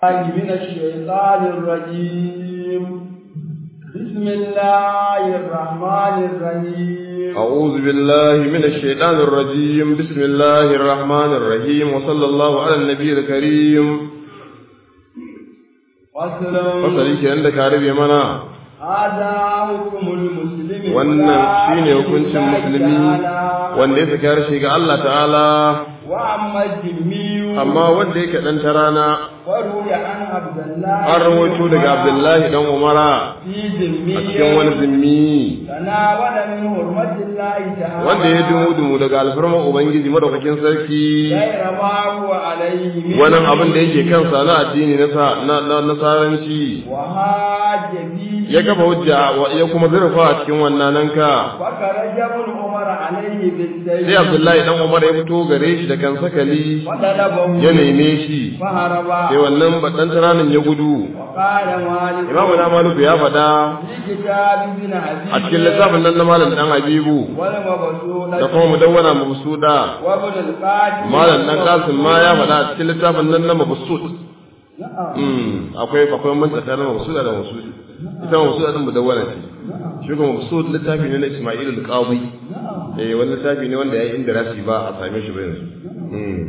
من الشيطان الرجيم بسم الله الرحمن الرحيم أعوذ بالله من الشيطان الرجيم بسم الله الرحمن الرحيم وصلى الله على النبي الكريم فصل fasali kenan da ka rabe mana هذا حكم المسلم wannan shine hukuncin musulmi wanda ya saki harshe ga Allah ta'ala وأما الذمي amma wanda yake dan tarana وروي عن عبد الله an rawaito daga Abdullahi dan Umara في a ذمي cikin wani zimmi تناول من حرمة الله تعالى wanda ya dumu dumu daga alfarman ubangiji madaukakin sarki غير ما هو عليه من wannan abin da yake kansa na addini na sa- na na- nasaranci وهاج فيه ya kafa hujja wa- ya kuma zurfa a cikin wannan nan ka فخرج ابن عمر عليه بالسيف sai Abdullahi dan Umar ya fito gare shi da kan sakali فطلبه ya neme shi فهرب sai wannan baɗan taranin ya gudu وقال مالك imamu na maluku ya faɗa في كتاب ابن حبيب a cikin littafin nan na malam dan habibu والمبسوطة da kuma mudawwana mabsuda وابن القاسم malam dan kasim ma ya faɗa a cikin littafin nan na mabsud نعم mm akwai akwai man tsakanin mabsuda da mabsud ita mabsuda din mudawwana ce shi kuma mabsud littafi ne na Isma'il al-Qadi eh wani littafi ne wanda ya yi inda rasi ba a same shi ba yanzu mm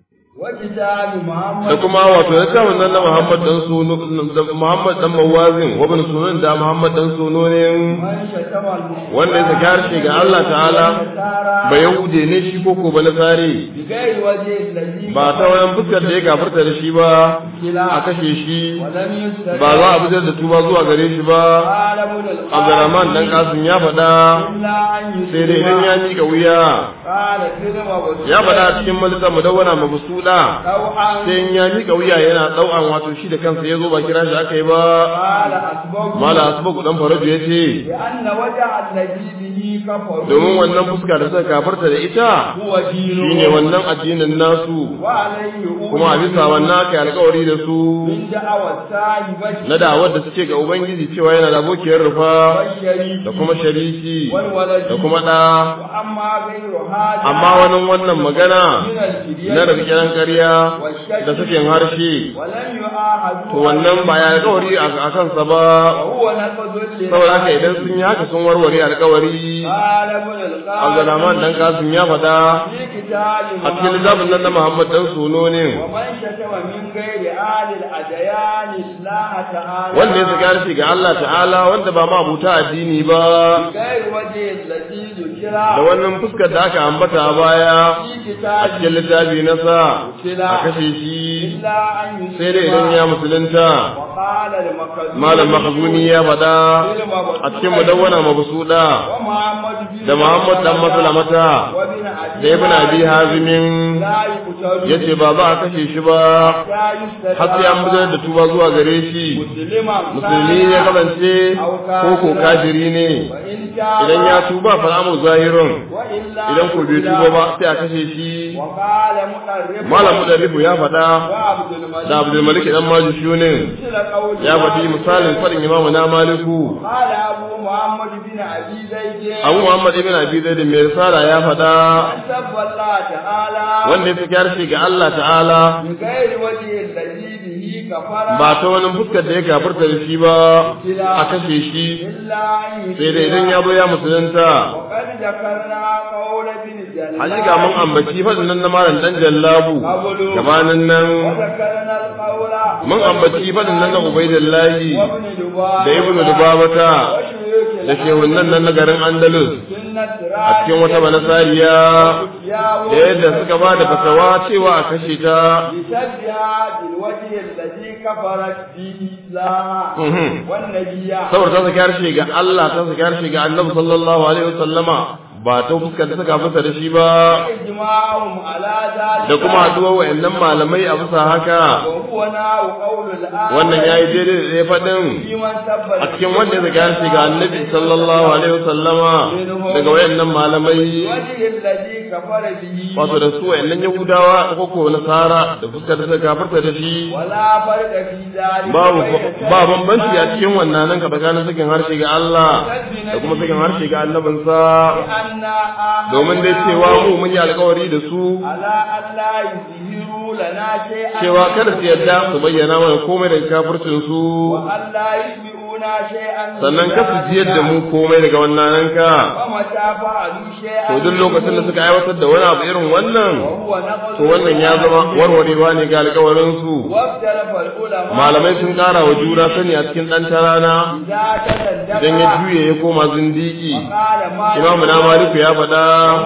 وكتاب محمد da kuma wato littafin nan na Muhammad dan Suno da Muhammad dan Mawazin wa bin Sunan da Muhammad dan Suno ne من شتم المسلمين wanda ya saki harshe ga Allah ta'ala ba Yahude ne shi ko ko ba Nasari بغير وجه الذي ba ta wayan fuskar da ya gafarta da shi ba a kashe shi ولم يستجب ba za a fitar da tuba zuwa gare shi ba قال ابن القاسم Abdurrahman dan Kasim ya faɗa إلا أن sai dai idan ya miƙa wuya قال كلمة وسلم ya faɗa a cikin malika mudawwana mabsuda طوعا sai in ya miƙa wuya yana ɗau'an wato shi da kansa ya zo ba kira shi aka yi ba قال أسباب mala asbaku dan faraju ya ce لأن وجه الذي به كفر domin wannan fuska da suka kafarta da ita هو دين shine wannan addinin nasu وعليه kuma a bisa wannan aka yi alkawari da su من دعوة الساهبة na da'awar da suke ga ubangiji cewa yana da abokiyar rufa والشريك da kuma shariki والولد da kuma ɗa وأما غير هذا amma wani wannan magana من الفدية na rarkiran ƙarya da sakin harshe ولم يعاهدوا to wannan ba ya alkawari a kansa ba وهو نقض saboda haka idan sun yi haka sun warware alkawari قال ابن القاسم Abdulrahman dan Kasim ya faɗa في كتاب a cikin littafin nan na Muhammad dan Suno ne ومن شتم من غير آل الأديان الله تعالى wanda ya saki harshe ga Allah ta'ala wanda ba ma abuta addini ba غير وجه الذي ذكر da wannan fuskar da aka ambata a baya في a كتاب cikin littafi na sa a kashe shi إلا أن يسلم sai dai idan ya musulunta وقال المخزومي malam makhzuni ya faɗa a cikin mudawwana mabsuda ومحمد بن da Muhammad dan Maslamata وابن أبي da Ibn Abi Hazimin لا يقتل yace ba za a kashe shi ba لا يستدعى har sai an fitar da tuba zuwa gare shi مسلما musulmi ya kasance ko ko kafiri ne وإن تاب idan ya tuba fa amru zahirun وإلا idan ko bai tuba ba sai a kashe shi وقال مقرب malam mudarrifu ya faɗa وعبد الملك da Abdul Malik dan Majushunin مثل قول ya faɗi misalin faɗin Imam na Maliku قال أبو محمد بن أبي زيد Abu Muhammad ibn Abi Zaid mai risala ya faɗa من سب الله تعالى wanda ya fi harshe ga Allah ta'ala بغير وجه الذي به كفر ba ta wani fuskar da ya kafirta da shi ba a kashe shi إلا أن sai dai idan ya zo ya musulunta وقد ذكرنا قول ابن جلال hakika mun ambaci faɗin nan na malam dan jallabu gabanin nan وذكرنا القول mun ambaci faɗin nan na ubaidillahi وابن دبار da ibnu dubabata وشيوخ da shehunan nan na garin andalus سنة a cikin wata banasariya da yadda suka ba da fatawa cewa a kashe ta لسدها بالوجه الذي كفرت به الله Mhm. والنبي saboda ta saki harshe ga Allah ta saki harshe ga annabi sallallahu alaihi wasallama ba ta fuskar da suka fasa da shi ba إجماعهم على ذلك da kuma haduwar wayannan malamai a bisa haka وهو ناو قول الآن wannan yayi daidai da ya faɗin في من سب a cikin wanda ya saki harshe ga annabi sallallahu alaihi wasallama daga wayannan malamai الوجه الذي كفر به wato da su wayannan yahudawa ko ko nasara da fuskar da suka kafarta da shi ولا فرق في ذلك babu بين ba bambanci a cikin wannan nan ka tsakanin sakin harshe ga Allah da kuma sakin harshe ga annabinsa anna domin dai cewa mu mun yi alkawari da su ala alla yuzhiru lana shay'an cewa kada su yadda su bayyana mana komai daga kafircin su wa alla yusmi'una shay'an sannan ka su jiyar da mu komai daga wannan ka wa mata fa'alu shay'an to duk lokacin da suka aiwatar da wani abu irin wannan wa huwa naqdu to wannan ya zama warwarewa ne ga alkawarin su واختلف العلماء malamai sun ƙara wa juna sani a cikin ɗan tarana إذا تدلك idan ya juye ya koma zindiki قال ما imamu na maliku ya faɗa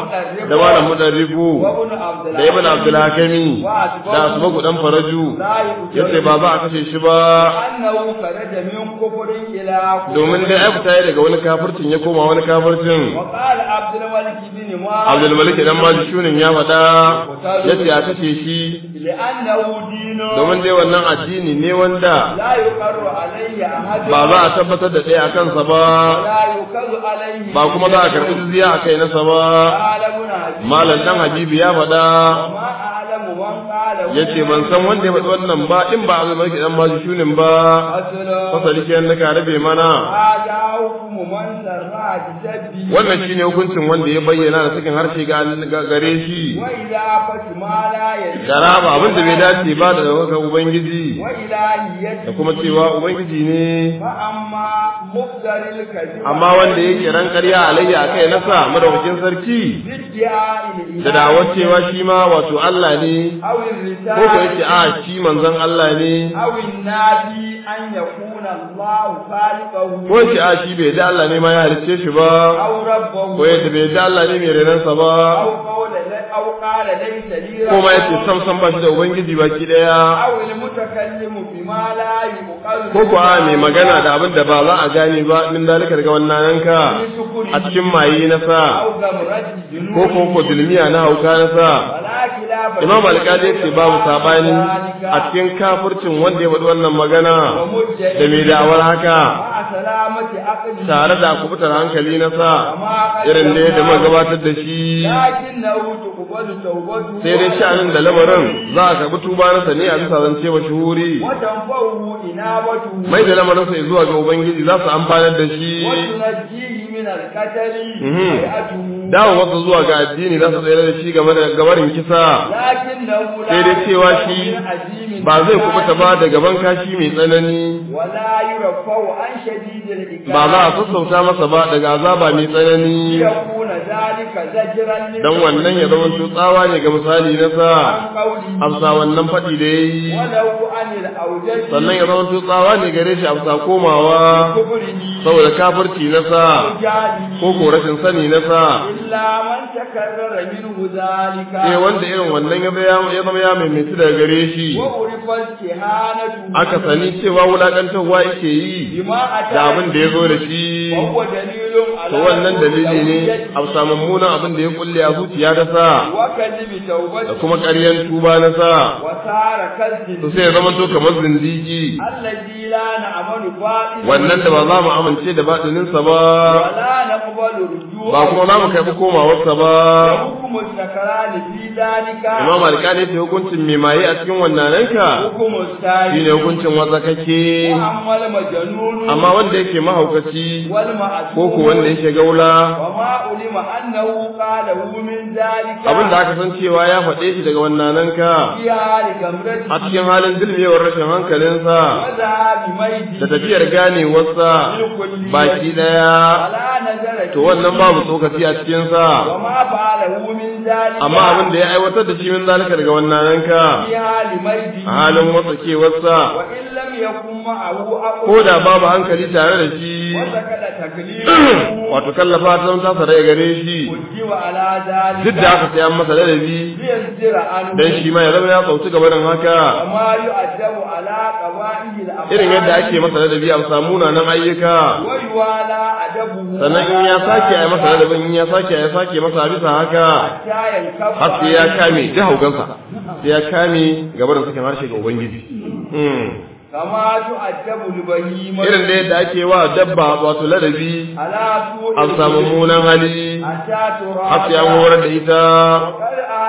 da malam mudarrifu وابن عبد da ibn abdulhakami da asbagu dan faraju yace ba za a kashe shi ba أنه خرج من كفر إلى كفر domin dai ai fita daga wani kafircin ya koma wani kafircin وقال عبد الملك بن مالك abdul malik dan maji shunin ya faɗa yace a kashe shi لأنه دين domin dai wannan addini ne wanda لا يقر عليه أحد ba za a tabbatar da ɗaya a kansa ba ولا يكذ عليه ba kuma za a karɓi jizya a kai nasa ba قال ابن حبيب malam dan habibu ya faɗa وما أعلم من قال yace ban san wanda ya faɗi wannan ba in ba abdul malik dan maji shunin ba أصل fasali kenan da ka rabe mana هذا حكم من سرع بسبه wannan shine hukuncin wanda ya bayyana da sakin harshe ga ga- gare shi وإذا ما لا يجب da raba abin da bai dace ba da daukar ubangiji da وإلهيته kuma cewa ubangiji ne فأما مقدر الكذب amma wanda yake ran ƙarya alayya akai nasa madaukakin sarki بادعاء الإله da dawar cewa shi ma wato Allah ne أو ko ko yake الرسالة a shi manzon Allah ne أو النادي أن يكون الله خالقه ko yake a shi bai da Allah ne ma ya halicce shi ba أو ربه ko yake bai da Allah ne mai renansa ba أو قول أو قال ليس لي ko ma رب yake sam sam ba shi da ubangiji baki daya أو المتكلم بما لا يقال ko ko a mai magana da abin da ba za a gane ba min dalika daga wannan yanka a cikin maye na sa أو غمرة جنون ko ko ko dulmiya na hauka na sa ولا خلاف imam alƙali ce babu sabani a cikin kafircin wanda ya faɗi wannan magana da mai da'awar haka مع سلامة عقله tare da kubutar hankali na sa irin da yadda muka gabatar da shi لكنه تقبل توبته sai dai sha'anin da lamarin za a karɓi tuba na ne a bisa zance wa shuhuri وتنفعه إنابته mai da lamarin sa zuwa ga ubangiji za su amfanar da shi وتنجيه من القتل Mhm. بيئته dawo wasu zuwa ga addini za su tsere da shi game da gabarin kisa لكنه لا sai dai cewa shi من عزيم ba zai kubuta ba da gaban kashi mai tsanani ولا يرفع عن شديد الإكراه ba za a sassauta masa ba daga azaba mai tsanani ليكون ذلك زجرا dan wannan ya zama tsawa ne ga misali na sa عن قوله amsa wannan faɗi da yayi ولو عن الأوجج sannan ya zama tsawa ne gare shi amsa komawa كفره saboda kafirci na sa وجهله ko ko rashin sani na sa إلا من تكرر منه ذلك sai wanda irin wannan ya zama ya zama ya maimaitu daga gare shi وعرف استهانته aka sani cewa wulakantarwa yake yi بما أتى da abin da ya zo da shi وهو دليل على to wannan dalili ne توبته a samun munan abin da ya kulle a zuciya da sa وكذب da توبته kuma ƙaryan tuba na sa وصار to كالذب sai ya zama to kamar zindigi الذي لا نعمل باطلا wannan da ba za mu amince da baɗininsa ba ولا نقبل رجوعه ba kuma za mu karɓi komawarsa ba حكم السكران في ذلك imam alƙali ce hukuncin mai maye a cikin wannananka حكم shine السائل hukuncin watsakake وأما المجنون amma wanda yake mahaukaci والمعصوم ko ko wanda yake gaula وما علم أنه قاله من ذلك abin da aka san cewa ya faɗe shi daga wannananka في حال كمرته a cikin halin dilmewar rashin hankalinsa وذهاب ميته da tafiyar ganewarsa بالكلية baki ɗaya ولا نزل to wannan babu tsokaci a cikinsa وما فعله من ذلك amma abin da ya aiwatar da shi min zalika daga wannananka في حال ميته a halin watsakewarsa وإن لم يكن معه أقل ko da babu hankali tare da shi وسكت تكليفه wato kallafa ta zama tasa rai gare shi وجب على ذلك duk da aka sai an masa ladabi ليصدر عنه dan shi ma ya zama ya sauci gabanin haka وما يؤدب على قبائل الأفعال irin yadda ake masa ladabi a samu munanan ayyuka ويوالى أدبه sannan in ya sake a masa ladabin in ya sake ya sake masa bisa haka حتى ينكف har sai ya kame ji haugansa sai ya kame gabanin sakin harshe ga ubangiji Hmm. كما تؤدب البهيمة irin da yadda ake wa dabba wato ladabi على سوء a samu munan hali حتى ترى har sai an horar da ita وقد أهلك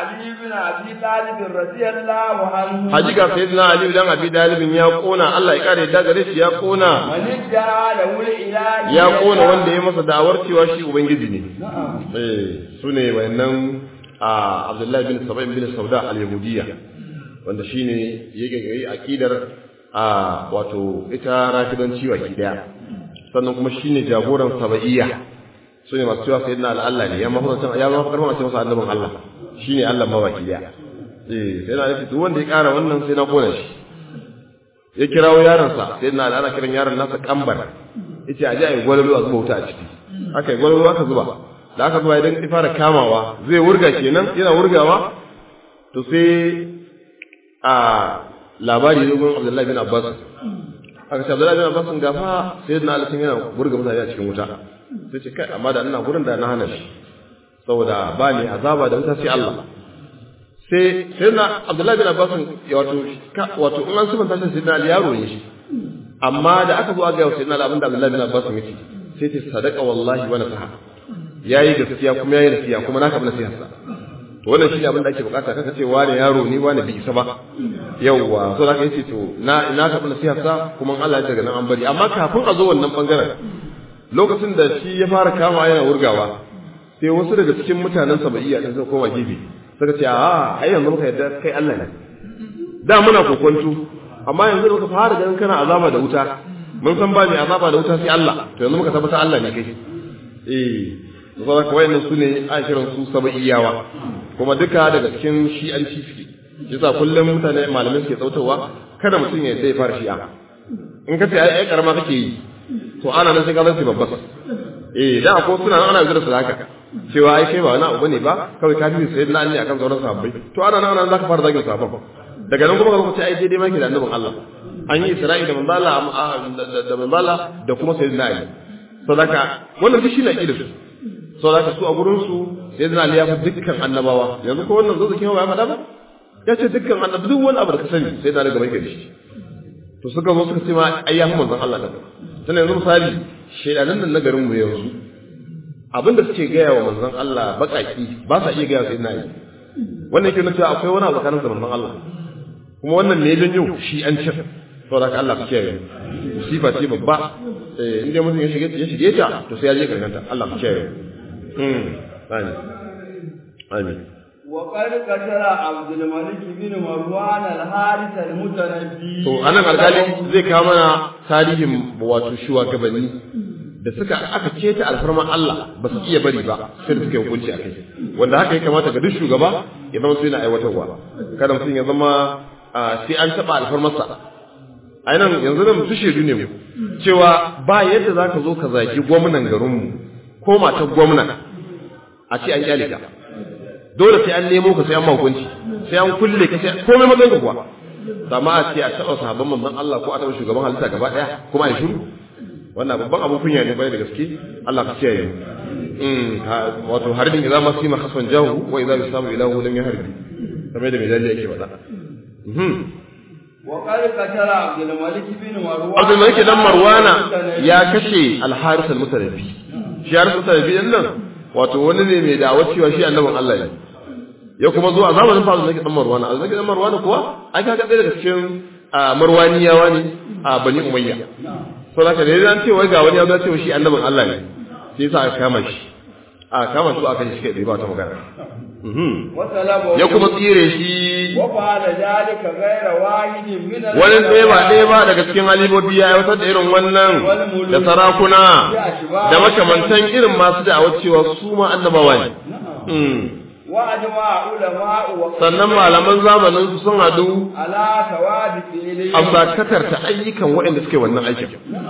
علي بن ابي طالب رضي الله عنه hakika sayyidina ali dan abi dalibin ya kona Allah ya kare da gare shi ya kona من ادعى له الإله ya kona wanda ya masa da'awar cewa shi ubangiji ne نعم eh sune wayannan a Abdullahi bin Saba'in bin Sauda al-Yahudiyya wanda shine yake gari akidar a wato ita rafidanci wa daya sannan kuma shine jagoran saba'iyya sune masu cewa sayyidina Allah ne ya mafarta ya mafarta mace masa annabin Allah shine Allah mawaki daya eh sai na nufi duk wanda ya kara wannan sai na kona shi ya kirawo yaronsa sai na ana kiran yaron nasa kambar yace aje ayi gwalolo a zuba wuta a ciki aka yi gwalolo aka zuba da aka zuba idan ya fara kamawa zai wurga kenan yana wurgawa to sai a labari ne gun Abdullahi bin Abbas aka ce Abdullahi bin Abbas gafa sai na alisin yana wurga mutane a cikin wuta sai ce kai amma da ina gurin da na hana shi saboda ba ni azaba da wuta sai Allah sai sai na Abdullahi bin Abbas wato wato in an subanta shi sai na yaro ne shi amma da aka zo aka ga sai na abin da Abdullahi bin Abbas yake sai ce sadaka wallahi wa nasaha yayi gaskiya kuma yayi nasiha kuma naka bin nasiha sa to wannan shine abin da ake bukata kaka ce wani yaro ne wani bi isa ba yawwa so zaka yace to na na ka bin nasiha sa kuma Allah ya daga nan an bari amma kafin a zo wannan bangaren lokacin da shi ya fara kama yana wurgawa sai wasu daga cikin mutanen sabaiya din suka koma gefe suka ce a ai yanzu muka yarda kai Allah ne da muna kokonto amma yanzu da muka fara ganin kana azaba da wuta mun san ba mai azaba da wuta sai Allah to yanzu muka tabbata Allah ne kai eh saboda kawai wayannan su ne ashirin su sabaiyawa kuma duka daga cikin shi'anci suke yasa kullum mutane malamai suke tsautawa kada mutum ya sai fara shi'a in ka ce ai ai karama kake yi to ana nan sai ka zan babba eh da ko suna nan ana zura su haka cewa ai kai ba wani abu bane ba kawai ka fi sayyidina Ali akan sauran sahabbai to ana nan ana zaka fara zagin sahabban daga nan kuma ka ce ai daidai maki da annabin Allah an yi Isra'i da manzala da manzala da kuma sayyidina Ali sadaka wannan duk shine aqidar su sadaka su a gurin su sayyidina Ali ya fi dukkan annabawa yanzu ko wannan zo zakin ya faɗa ba ya ce dukkan annabi duk wani abu da ka sani sai da daga bai da shi to suka zo suka ce ma ai ya fi manzon Allah da tana yanzu misali shedanan nan na garin mu yanzu abinda suke gaya wa manzon Allah bakaki ba sa iya gaya wa sayyidina Ali wannan yake nuna cewa akwai wani abu tsakanin da manzon Allah kuma wannan ne janyo shi an cin saboda ka Allah kiyaye musifa ce babba eh inda mutum ya shige ya shige ta to sai ya je karkanta Allah kiyaye mm amin amin وقد قتل عبد الملك بن مروان الحارث المتنبي to anan alkali zai kawo mana tarihin wato shugabanni da suka aka keta alfarma Allah ba su iya bari ba sai da suka yi hukunci a kai wanda haka ya kamata ga duk shugaba ya zama su yana aiwatarwa kada mutum ya zama sai an taɓa alfarmarsa a nan yanzu nan su shaidu ne mu cewa ba yadda za ka zo ka zagi gwamnan garinmu ko matar gwamna a ce an kyale ka dole sai an nemo ka sai an mahukunci sai an kulle ka sai komai matsayin ka kuwa amma a ce a taɓa sahabban manzon Allah ko a taɓa shugaban halitta gaba ɗaya kuma a yi shiru wannan babban abun kunya ne bai da gaske Allah ka kiyaye mu wato harbin idza ma sima khasfan jahu wa idza yusabu ilahu lam yaharbi kamar da mai yake faɗa وقد قتل عبد الملك بن مروان Abdul Malik dan Marwana ya kashe Al-Haris al-Mutarabi shi Haris al-Mutarabi din nan wato wani ne mai da'awar cewa shi annabin Allah ne ya kuma zuwa zamanin fa Abdul Malik dan Marwana Abdul Malik dan Marwana kuwa ai kaga ɗaya daga cikin Marwaniyawa ne a Bani Umayya sau haka da ya ce wai ga wani ya zo cewa shi annabin Allah ne sai sa aka kama shi a kama su aka shi kai ba ta magana ya kuma tsire shi wani ɗaya ba ɗaya ba daga cikin halibobi ya aiwatar da irin wannan da sarakuna da makamantan irin masu da'awar cewa su ma annabawa ne sannan malaman zamanin su sun hadu a sakatar ta ayyukan waɗanda suke wannan aikin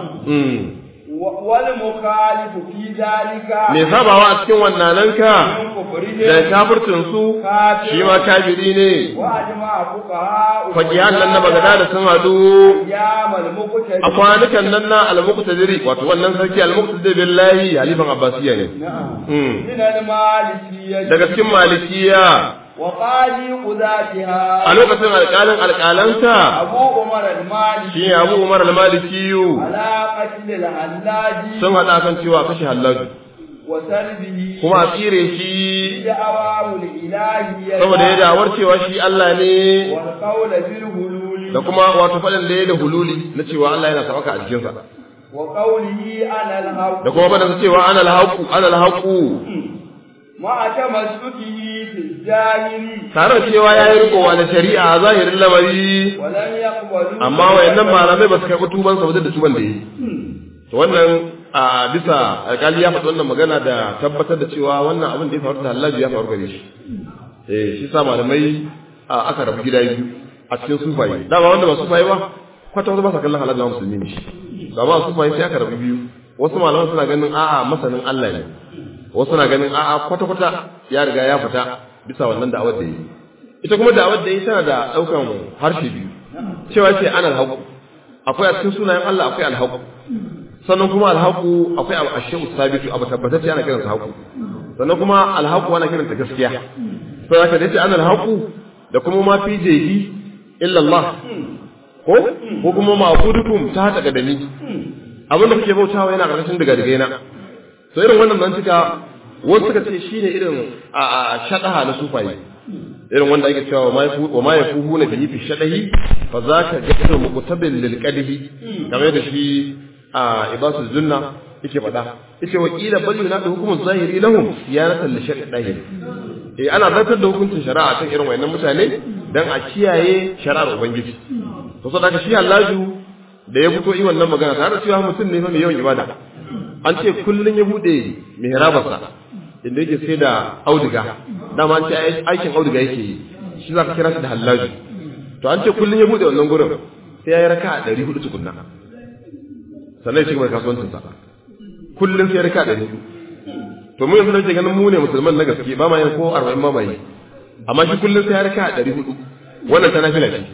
wal mukhalifu fi dalika me sabawa a cikin wannan ka da kafircin su shi ma kafiri ne wa ajma'a fuqaha fakiyan nan na bagada da sun hadu yamal muqtadi a kwanukan nan na al-muqtadiri wato wannan sarki al-muqtadiri billahi halifan abbasiya ne Mm. min al-malikiyya daga cikin malikiya wa qadi qudatiha a lokacin alƙalin alƙalanta abu umar al-maliki shi ne abu umar al-malikiyu ala qatl al-hallaji sun haɗa kan cewa kashe hallaji وسلبه kuma a tsire shi دعواه الإلهية saboda ya dawar cewa shi Allah ne والقول بالهلول da kuma wato faɗin da ya da hululi na cewa Allah yana sabaka a jikinsa وقوله أنا الحق da kuma faɗin cewa ana alhaqu ana alhaqu مع تمسكه في الظاهر tare da cewa ya yi rikowa da shari'a a zahirin lamari ولم يقبلوا amma wayannan malamai ba su karɓi tuban sa ba da tuban da yi to wannan a bisa alƙali ya faɗi wannan magana da tabbatar da cewa wannan abin da ya faru da Hallaji ya faru gare shi eh shi sa malamai a aka rabu gida biyu a cikin sufaye dama wanda ba sufaye ba kwata wata ba sa kallon Hallaji musulmi ne shi ba ba sufaye sai aka rabu biyu wasu malaman suna ganin a'a masanin Allah ne wasu suna ganin a'a kwata kwata ya riga ya fita bisa wannan da'awar da yi ita kuma da'awar da yi tana da ɗaukan harshe biyu cewa ce ana alhaku akwai a cikin sunayen Allah akwai alhaku sannan kuma alhaku akwai abu ashe sabitu abu tabbatacce ana kiransa haku sannan kuma alhaku ana kiranta gaskiya sai aka dace ana alhaku da kuma ma fi jehi illa Allah ko ko kuma ma'budukum ta hada gadani abin da kuke bautawa yana karkashin daga daga yana to irin wannan nan cika wasu suka ce shine irin a a shadaha na sufaye irin wanda ake cewa ma yafu wa ma yafu na bihi fi shadahi fa zaka gairu muqtabil lil qadhi kamar da shi a ibasu zunna yake faɗa yace wa qila bal yunadu hukumun zahiri lahum siyanatan li shar'i dahir eh ana zartar da hukuncin shari'a kan irin wayannan mutane dan a kiyaye shari'ar ubangiji to saboda shi Allahu da ya fito yi wannan magana tare da cewa mutum ne fa mai yawan ibada an ce kullun ya bude mihrabarsa inda yake sai da auduga dama an ce aikin auduga yake yi shi za ka kira shi da hallaji to an ce kullum ya bude wannan gurin sai ya yi raka a ɗari hudu tukunna sannan ya ci gaba da kasuwancinsa kullum sai ya raka a ɗari hudu to mu yanzu da ke ganin mu ne musulman na gaske ba ma yin ko arba'in ma ma yi amma shi kullum sai ya raka a ɗari hudu wannan ta nafila ce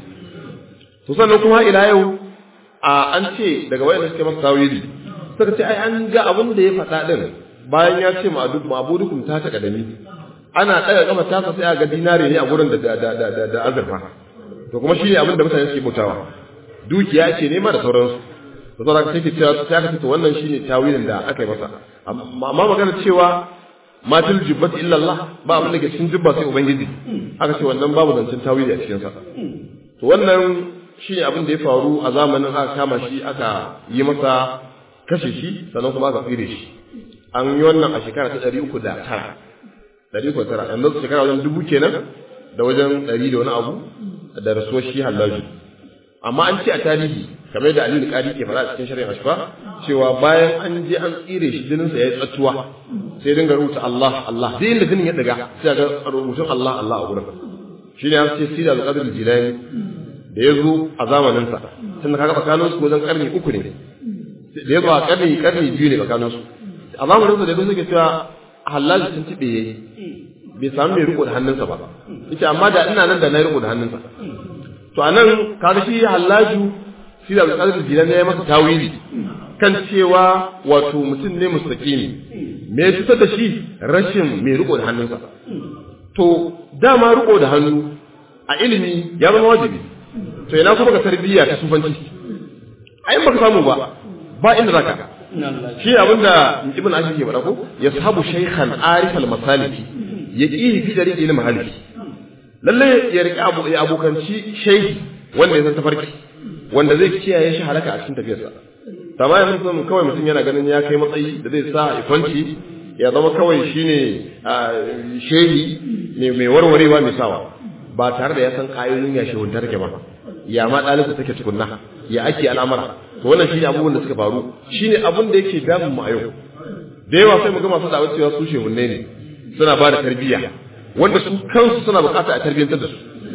to sannan kuma ila yau a an ce daga wayanda suke masa tawili suka ce ai an ga abin da ya faɗa ɗin bayan ya ce ma'abudukum ta ta kadami ana ɗaga kafa tasa sai a ga dinare ne a gurin da da da da da azurfa to kuma shine abin da mutane suke bautawa dukiya ce nema da sauransu to saboda ka take cewa sai aka ce to wannan shine tawilin da aka yi masa amma magana cewa matil jibbati illa Allah ba abin da ke cikin jibba sai ubangiji aka ce wannan babu zancen tawili a cikin sa to wannan shine abin da ya faru a zamanin aka kama shi aka yi masa kashe shi sannan kuma aka tsire shi an yi wannan a shekara ta ɗari uku da tara ɗari uku da tara yanzu shekara wajen dubu kenan da wajen ɗari da wani abu da rasuwar shi hallaji amma an ce a tarihi kamar da aliyu ƙari ke faɗa a cikin shari'a ashfa cewa bayan an je an tsire shi jininsa ya yi tsattuwa sai dinga rubuta Allah Allah duk inda jinin ya daga sai ga rubutun Allah Allah a gurin shi ne an ce sida da qadr jilani da ya zo a zamaninsa tun kaga tsakaninsu wajen karni uku ne da ya zo a karni karni biyu ne tsakaninsu a zamanin sa da yadda suke cewa halaji sun tibe yayi bai samu mai riko da hannunsa ba yace amma da ina nan da na riko da hannunsa to anan kaga shi hallaju shi da alƙadar jilan ne ya masa tawili kan cewa wato mutum ne mustaqimi me ya fitar da shi rashin mai riko da hannunsa to dama riko da hannu a ilimi ya zama wajibi to ina kuma ka tarbiyya ta sufanci ai baka samu ba ba inda zaka shi abinda ibn ashir ke faɗa ko yashabu shaykhan arif al masaliki yaqihi fi dariqi il mahaliki lalle ya riƙe abu ya abokanci shehi wanda ya san tafarki wanda zai kiyaye shi halaka a cikin tafiyarsa amma yanzu sun kawai mutum yana ganin ya kai matsayi da zai sa ikwanci ya zama kawai shine shehi mai warwarewa mai sawa ba tare da ya san ƙayoyin ya shehunta take ba ya ma ɗalibta take tukunna ya ake al'amara to wannan shine abubuwan da suka faru shine abun da yake damun mu a yau da yawa sai mu ga masu da'awar cewa su shehunne ne suna ba da tarbiyya wanda su kansu suna bukata a tarbiyyantar da su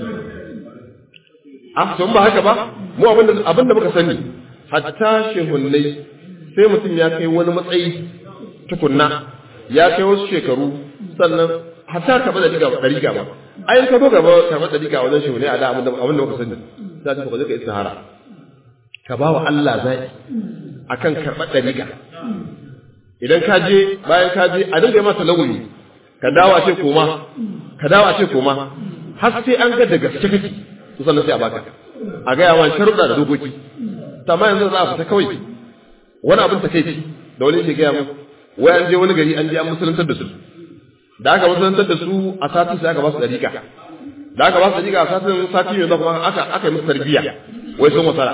a to ba haka ba mu abinda abinda muka sani hatta shehunnai sai mutum ya kai wani matsayi tukunna ya kai wasu shekaru sannan hatta ka bada diga dariga ba ai ka zo gaba ka bada diga wajen shehunnai a da abinda abinda muka sani za ka ka je ka istihara ka ba wa Allah zai akan karɓar dariga idan ka je bayan ka je a dinga masa laguni ka dawo a ce koma ka dawo a ce koma har sai an ga da gaske kake to sannan sai a baka a ga yawan sharuɗa da dokoki amma yanzu za a fita kawai wani abin ta kai da wani ke gaya mu wai an je wani gari an je an musulantar da su da aka musulantar da su a satin sai aka ba su dariƙa da aka ba su dariƙa a satin sati mai zuwa kuma aka aka yi musu tarbiyya wai sun wasala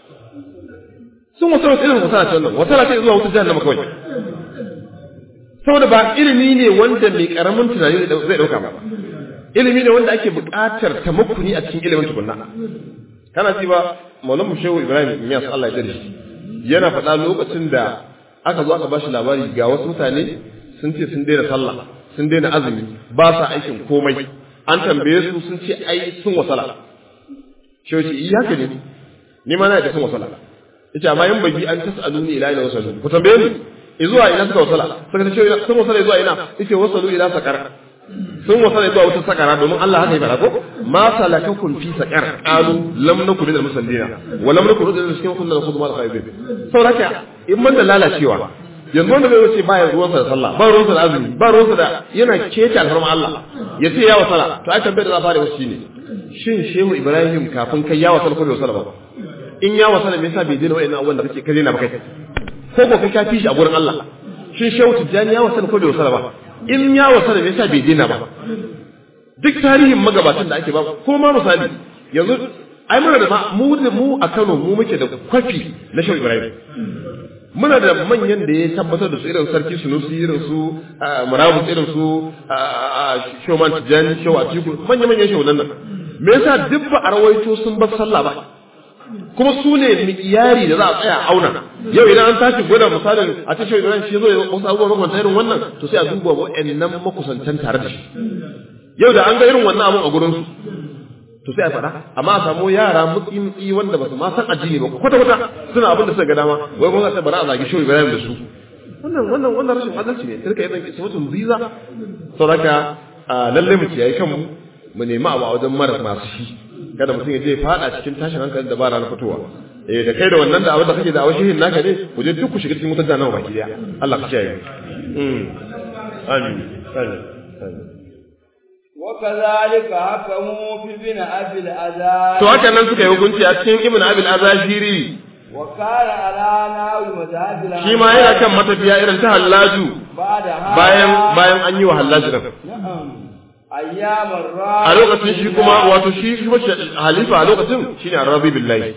sun wasala irin wasala ce wannan wasala ce zuwa wutar jahannama kawai saboda ba ilimi ne wanda mai karamin tunani zai dauka ba ilimi ne wanda ake buƙatar tamakkuni a cikin ilimin tukunna kana ji ba maulamu shehu ibrahim miyas Allah ya dare shi yana faɗa lokacin da aka zo aka ba shi labari ga wasu mutane sun ce sun daina sallah sun daina azumi ba sa aikin komai an tambaye su sun ce ai sun wasala shehu ce iya haka ne ni ma na da sun wasala yace amma yin bagi an tasaluni ila ila wasalu ku tambaye ni zuwa ina suka wasala suka ce shehu sun wasala zuwa ina yace wasalu ila sakar sun wasa da zuwa wata sakara domin Allah haka yi fara ko ma salakakum fi sakar qalu lam nakun minal musallina wa lam nakun minal cikin kunna nakhudhu mal khaybin saboda in man da lalacewa yanzu wanda bai wuce baya ruwansa da sallah ba ruwansa da azumi ba ruwansa da yana kece alfarma Allah ya ce ya wasala to ai tambayar da za fara wasu ne shin shehu ibrahim kafin kai ya wasala ko bai wasala ba in ya wasala me yasa bai daina wa'annan abubuwan da kake kaje na ba kai ko ko kai ka fi shi a gurin Allah shin shehu tijjani ya wasala ko bai wasala ba in ya wasa da yasa bai dina ba duk tarihin magabatan da ake ba ko ma misali yanzu ai muna da mu da mu a Kano mu muke da kwafi na Shehu Ibrahim muna da manyan da ya tabbatar da su irin sarki Sunusi irin su Murabus irin su Shoman Tijani Shehu Atiku manyan manyan shehu nan me yasa duk ba a rawaito sun bar sallah ba kuma su ne mikiyari da za a tsaya auna yau idan an tashi gwada misalin a ce shi shi zo wasu abubuwan makwanta irin wannan to sai a duba wa'annan makusantan tare da shi yau da an ga irin wannan abun a gurin su to sai a faɗa amma a samu yara mutsi mutsi wanda ba su ma san addini ba kwata kwata suna abin da suka ga dama wai kuma sai bara a zagi shi Ibrahim da su wannan wannan wannan rashin adalci ne sai ka yi dan kisa mutum ziza saboda lalle mu kiyaye kanmu mu nemi abu a wajen mara masu shi kada mutum ya je fada cikin tashin hankalin da ba ranar fitowa eh da kai da wannan da abin da kake da awon shehin naka ne ku je duk ku shiga cikin wutar jahannama baki daya Allah ka kiyaye mm amin amin وكذلك حكموا في ابن ابي الازاز to haka nan suka yi hukunci a cikin ibn abil azashiri وكان على ناوي مذهب shi ma yana kan matafiya irin ta hallaju بعد هذا bayan bayan an yi wa hallaju din نعم ايام a الراحه lokacin shi kuma wato shi shi halifa a lokacin shine arabi billahi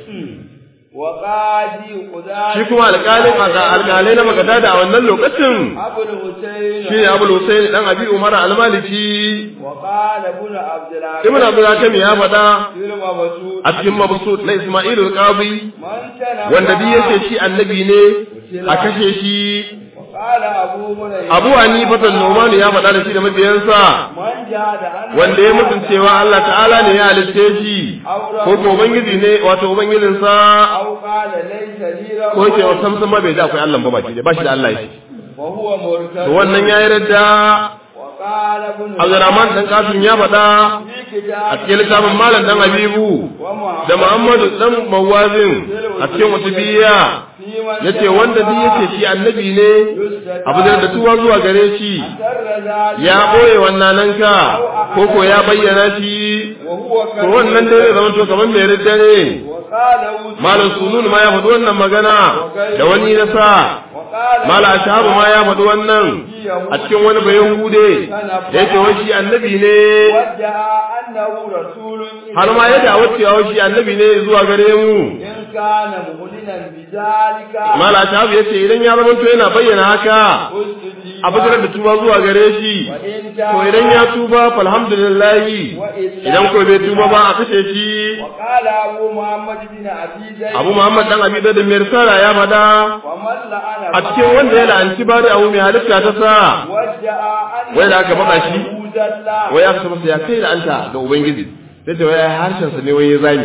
وقاضي قضاة shi kuma alƙalin alƙalai na magadada a wannan lokacin ابو الحسين shi ne abul husayn dan abi umar al-maliki وقال ابن عبد العزيز ibn abdul hakim ya faɗa في المبسوط a cikin mabsut na isma'il al-qadi من تنبأ wanda duk yace shi annabi ne a kashe shi وقال ابو هريره abu hanifa an-numan ya faɗa da shi da mabiyansa من جاد أن wanda ya mutuncewa Allah ta'ala ne ya halitte shi ko ko ubangiji ne wato ubangijinsa أو قال ليس لي رب ko yake wa samsan ma bai da akwai Allah ba baki da ba shi da Allah yake وهو مرتد to wannan yayi radda وقال ابن Abdurrahman dan Kasim ya faɗa في a كتاب cikin littafin Malam dan Habibu ومحمد da Muhammadu dan Mawazin a cikin wata biya في من yace wanda duk yake shi annabi ne يستدعى abu da tuwa zuwa gare shi سر ذلك ya boye wannan nan ka ko ko ya bayyana shi وهو to wannan dai zai zama to kamar mai ridda ne وقال malam sunun ma ya faɗi wannan magana da wani na sa وقال malam ashabu ma ya faɗi wannan a cikin wani bayan hude da yake wai shi annabi ne ودعا أنه رسول har ma ya dawo cewa wai shi annabi ne zuwa gare mu إن كان مؤمنا بذلك malam ashabu yace idan ya zama to yana bayyana haka أسجد a bijirar da tuba zuwa gare shi وإن to idan ya tuba falhamdulillah وإلا idan ko bai tuba ba a kashe shi وقال أبو محمد بن أبي زيد abu muhammad dan abi da mai risala ya fada ومن لعن a cikin wanda ya la'anci bari abu mai halitta ta sa ودعا أن wai da aka faɗa shi? zalla wai aka masa ya kai la'anta ga ubangiji sai ta wai harshen sa ne wai ya zani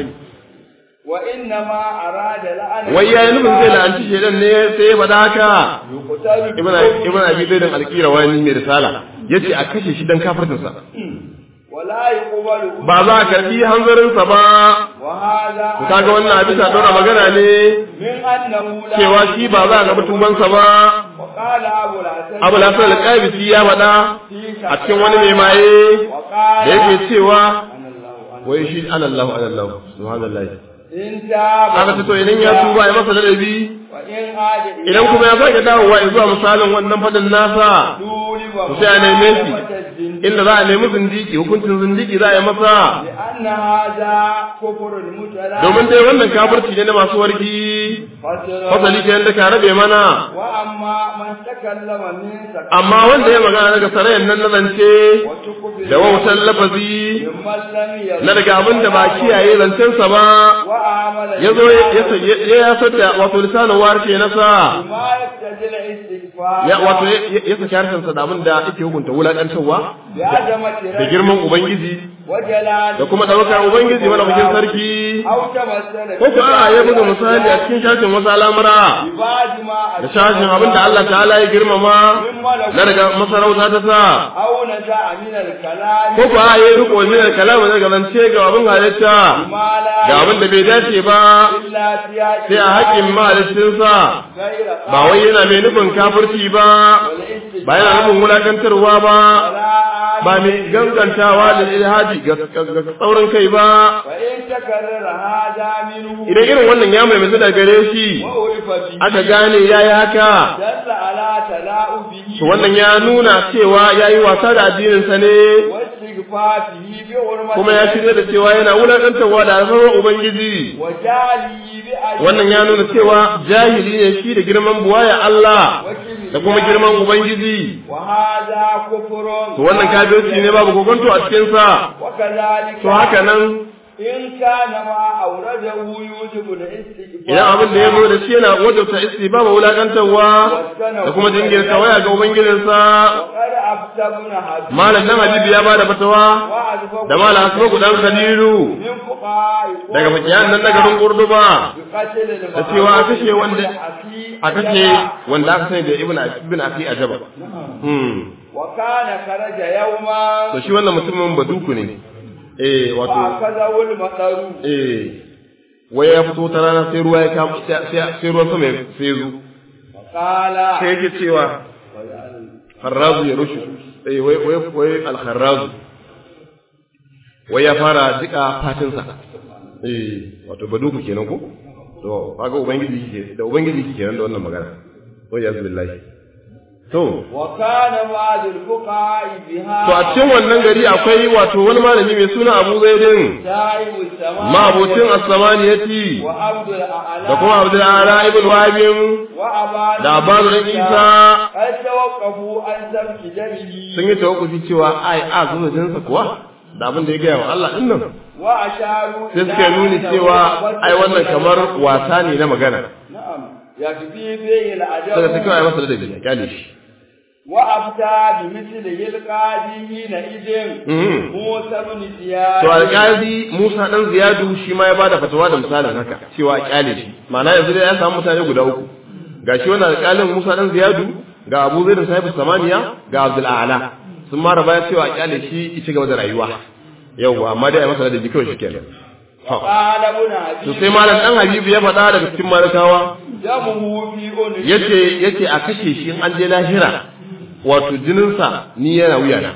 وإنما أراد لعن wai yayi nufin zai la'anci shedan ne sai ya fada haka يقتل ibn ibn abi zaid al-qira wani mai risala yace a kashe shi dan kafirtin sa ولا يقبل ba za a karbi hanzarin sa ba وهذا to kaga wannan a bisa daura magana ne من أنه لا cewa shi ba za a ga mutuban sa ba وقال أبو الحسن abu lafiya al-qabisi ya fada في a cikin wani mai maye وقال da yake cewa أنا الله أنا wai shi anallahu anallahu subhanallahi إن تاب aka ce to idan ya tuba ya masa ladabi فإن عاد idan kuma ya sake dawowa zuwa misalin wannan fadin nasa طولب to sai a neme shi الزنديق inda za a nemi zindiki hukuncin zindiki za a yi masa لأن هذا كفر المتلا domin dai wannan kafirci ne na masu warki fasali ke yadda ka rabe mana وأما من تكلم من سكت amma wanda ya magana daga sarayen nan na zance da wautan lafazi ممن لم يرد na daga abin da ba kiyaye zancensa ba وعمل ya zo ya ya ya sata wato lisanin warshe nasa بما يقتضي الاستغفار ya wato ya ya saki harshensa da abin da yake hukunta wulakantarwa بعظمة da ربه girman ubangiji وجلاله da kuma ɗaukar ubangiji malafakin sarki أو تمثل ko ko a ya buga misali a cikin shashin wasu al'amura ببعض ما da shashin abin da Allah ta'ala ya girmama na daga masarauta ta sa أو نزع من الكلام ko ko a ya riko min kalama daga zance ga abin halitta ما لا ga abin da bai dace ba إلا سياق sai a haƙƙin mahalicinsa غير ba wai yana mai nufin kafirci ba ba yana nufin wulakantarwa ba ba mai gangantawa da ilhaji ga ga tsaurin kai ba فإن تكرر هذا منه idan irin wannan ya mai da gare shi وعرف به aka gane ya yi haka دل على تلاؤبه to wannan ya nuna cewa ya yi wasa da addininsa ne واستغفافه بحرمة kuma ya shirya da cewa yana wulakantarwa da alfarmar ubangiji وجعله بأجل wannan ya nuna cewa jahili ne shi da girman buwaya Allah da kuma girman ubangiji وهذا كفر to wannan kafirci ne babu kokonto a cikinsa وكذلك to haka nan إن كان ما أورده يوجب الاستغفار idan abin da ya zo da shi yana wajabta istibaba wulakantarwa da kuma jingir kawaya ga ubangijinsa وقد أفتى ابن حزم malam dan habibu ya bada fatawa وأسبق da malam asmaku dan khalilu من فقهاء daga fakiyan nan na garin kurduba بقتل da cewa a kashe wanda الأخي a kashe wanda aka sani da ibn ibn afi ajaba hmm وكان خرج يوما to shi wannan mutumin baduku ne eh wato وأخذه المطر eh wai ya fito ta rana sai ruwa ya kama sai sai ruwan sama ya- sai ya zo وقال sai yake cewa harrazu ya rushe eh wai wai wai al-harrazu wai ya fara jika fatinsa eh wato baduku kenan ko to kaga ubangiji ke da ubangiji ke kenan da wannan magana to ya billahi to وكان بعض الفقهاء بها to a cikin wannan gari akwai wato wani malami mai suna Abu Zaidin سائب السماء ma'abocin as-samaniyati وعبد الأعلى da kuma Abdul Ala ibn Wahab وأبان da Abbas ibn Isa قد توقفوا عن سفك دمه sun yi tawakkufi cewa ai a zuwa jinsa kuwa da abin da ya gaya wa Allah din nan وأشاروا sai suka nuni cewa ai wannan kamar wasa ne na magana نعم يكفي فيه daga ta kawai العجب masa ladabi ya kyale shi وأفتى بمثله القاضي حينئذ Mhm. موسى بن زياد to alƙali Musa dan Ziyadu shi ma ya bada fatawa da misalin haka cewa a kyale shi ma'ana yanzu dai ya samu mutane guda uku gashi wannan alƙalin Musa dan Ziyadu ga Abu Zaid sahibu Samaniya ga Abdul A'la sun mara baya cewa a kyale shi ya ci gaba da rayuwa yauwa amma dai a masa ladabi kawai shikenan ha قال ابن to حبيب sai malam dan Habibu ya faɗa daga cikin malakawa دمه في أنف yace yace a kashe shi in an je lahira wato jininsa ni yana wuyana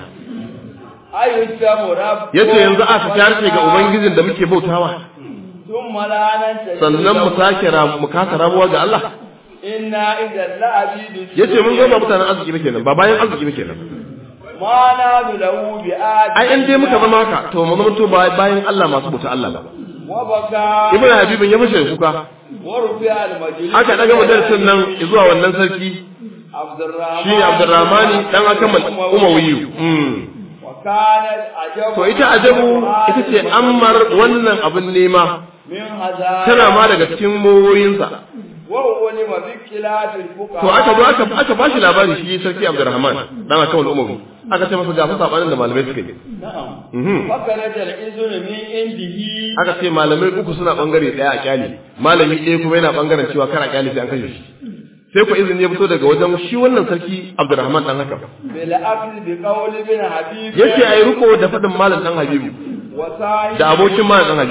أي الدم رب yace yanzu a fitar ga ubangijin da muke bautawa ثم لا ننتهي sannan mu sake ra- mu kasa rabuwa ga Allah إنا إذا لعبيد yace mun zo ba mutanen arziki ba kenan ba bayan arziki ba kenan ما نام له بآد ai in dai muka zama haka to mu zama to ba- bayan Allah masu bauta Allah ba وبكى ibnu habibin ya fashe kuka ورفع المجلس aka daga madarasin nan zuwa wannan sarki عبد الرحمن shine Abdurrahmani dan akamal Umayyu mm. وكانت عجب to ita ajabu ita ce ammar wannan abin nema من هذا tana ma daga cikin mowoyinsa وعلم باختلاف الفقهاء to aka zo aka aka bashi labari shi sarki Abdurrahman dan akamal Umayyu aka ce masa ga fa sabanin da malamai suka yi نعم mhm فخرج الإذن من عنده aka ce malamai uku suna bangare daya a kyale malami ɗaya kuma yana bangaren cewa kar a kyale sai an kashe shi sai ku izini ya fito daga wajen shi wannan sarki Abdurrahman dan haka بالأكل بقول ابن حبيب yace ayi riko da fadin malam dan Habibu وصاحب da abokin malam dan Habibu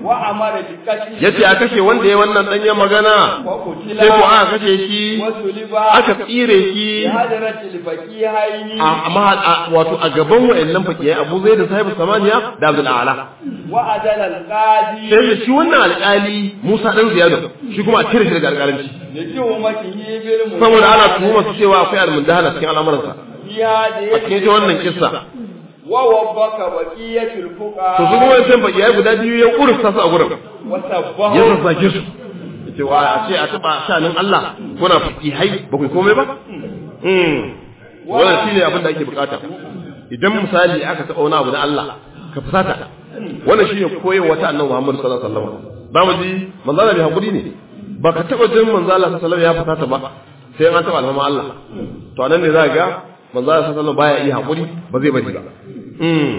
wa amara bi qatli yace a kashe wanda ya wannan danyen magana wa qutila sai ko aka kashe shi wa suliba aka tsire shi bi hadratil faqihaini a amma a- wato a gaban wayannan fakiyai Abu Zaid da Sahibu Samaniya da Abdul A'la wa adala al-qadi sai da shi wannan alƙali Musa dan Ziyad shi kuma a cire shi daga alƙalanci da tuhumatihi bil munkar saboda ana tuhumar su cewa akwai almundahana cikin al'amuransa ya da a cikin ita wannan kissa wa wabbaka baqiyatul fuqa to su kuma wancan fakiyai guda biyu ya kursta su a gurin wa sabbahu ya sassake su yace wa a ce a taba shanin Allah kuna fakihai ba ku komai ba mm wannan shine abin da ake bukata idan misali aka taba wani abu na Allah ka fusata wannan shine koyewa ta annabi Muhammad sallallahu alaihi wasallam zamu ji manzo Allah bai hakuri ne ba ka taba jin manzo Allah sallallahu alaihi wasallam ya fusata ba sai an taba alfama Allah to anan ne za ka ga manzo Allah sallallahu alaihi wasallam baya iya hakuri ba zai bari ba mm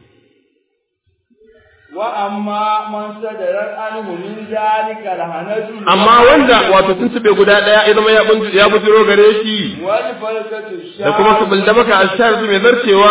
wa amma man sadarar anhu min zalika lahanatu amma wanda wato sun tube guda daya ya zama ya bunju ya bujiro gare shi wal falkatu da kuma su bulda maka ashar mai zarcewa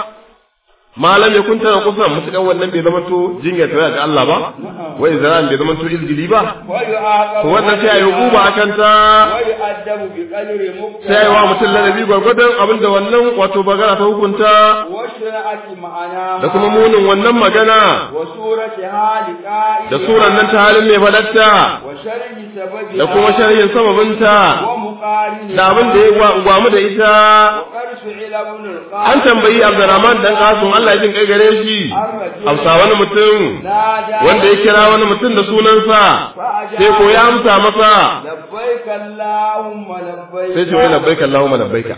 malam ya kunta na kusan mutukan wannan bai zama to jinya ta ga Allah ba wai zaran bai zama to izgili ba wa yu'aqabu to wannan sai ayi hukuma akan ta wa yu'addabu bi qadri muqtada sai ayi wa mutum ladabi gwargwadon abin da wannan wato bagara ta hukunta wa shira'ati ma'ana da kuma munin wannan magana wa surati hali qa'i da suran nan ta halin mai fadatta wa sharhi sababi da kuma sharhin sababinta wa muqarini da abin da ya gwa- gwamu da ita wa qarsu ila ibn al-qasim an tambayi Abdurrahman dan Qasim Allah ya jin kai gare shi amsa wani mutum wanda ya kira wani mutum da sunansa sai ko ya amsa masa labbaik allahumma labbaik sai ce wai labbaika Allahumma labbaika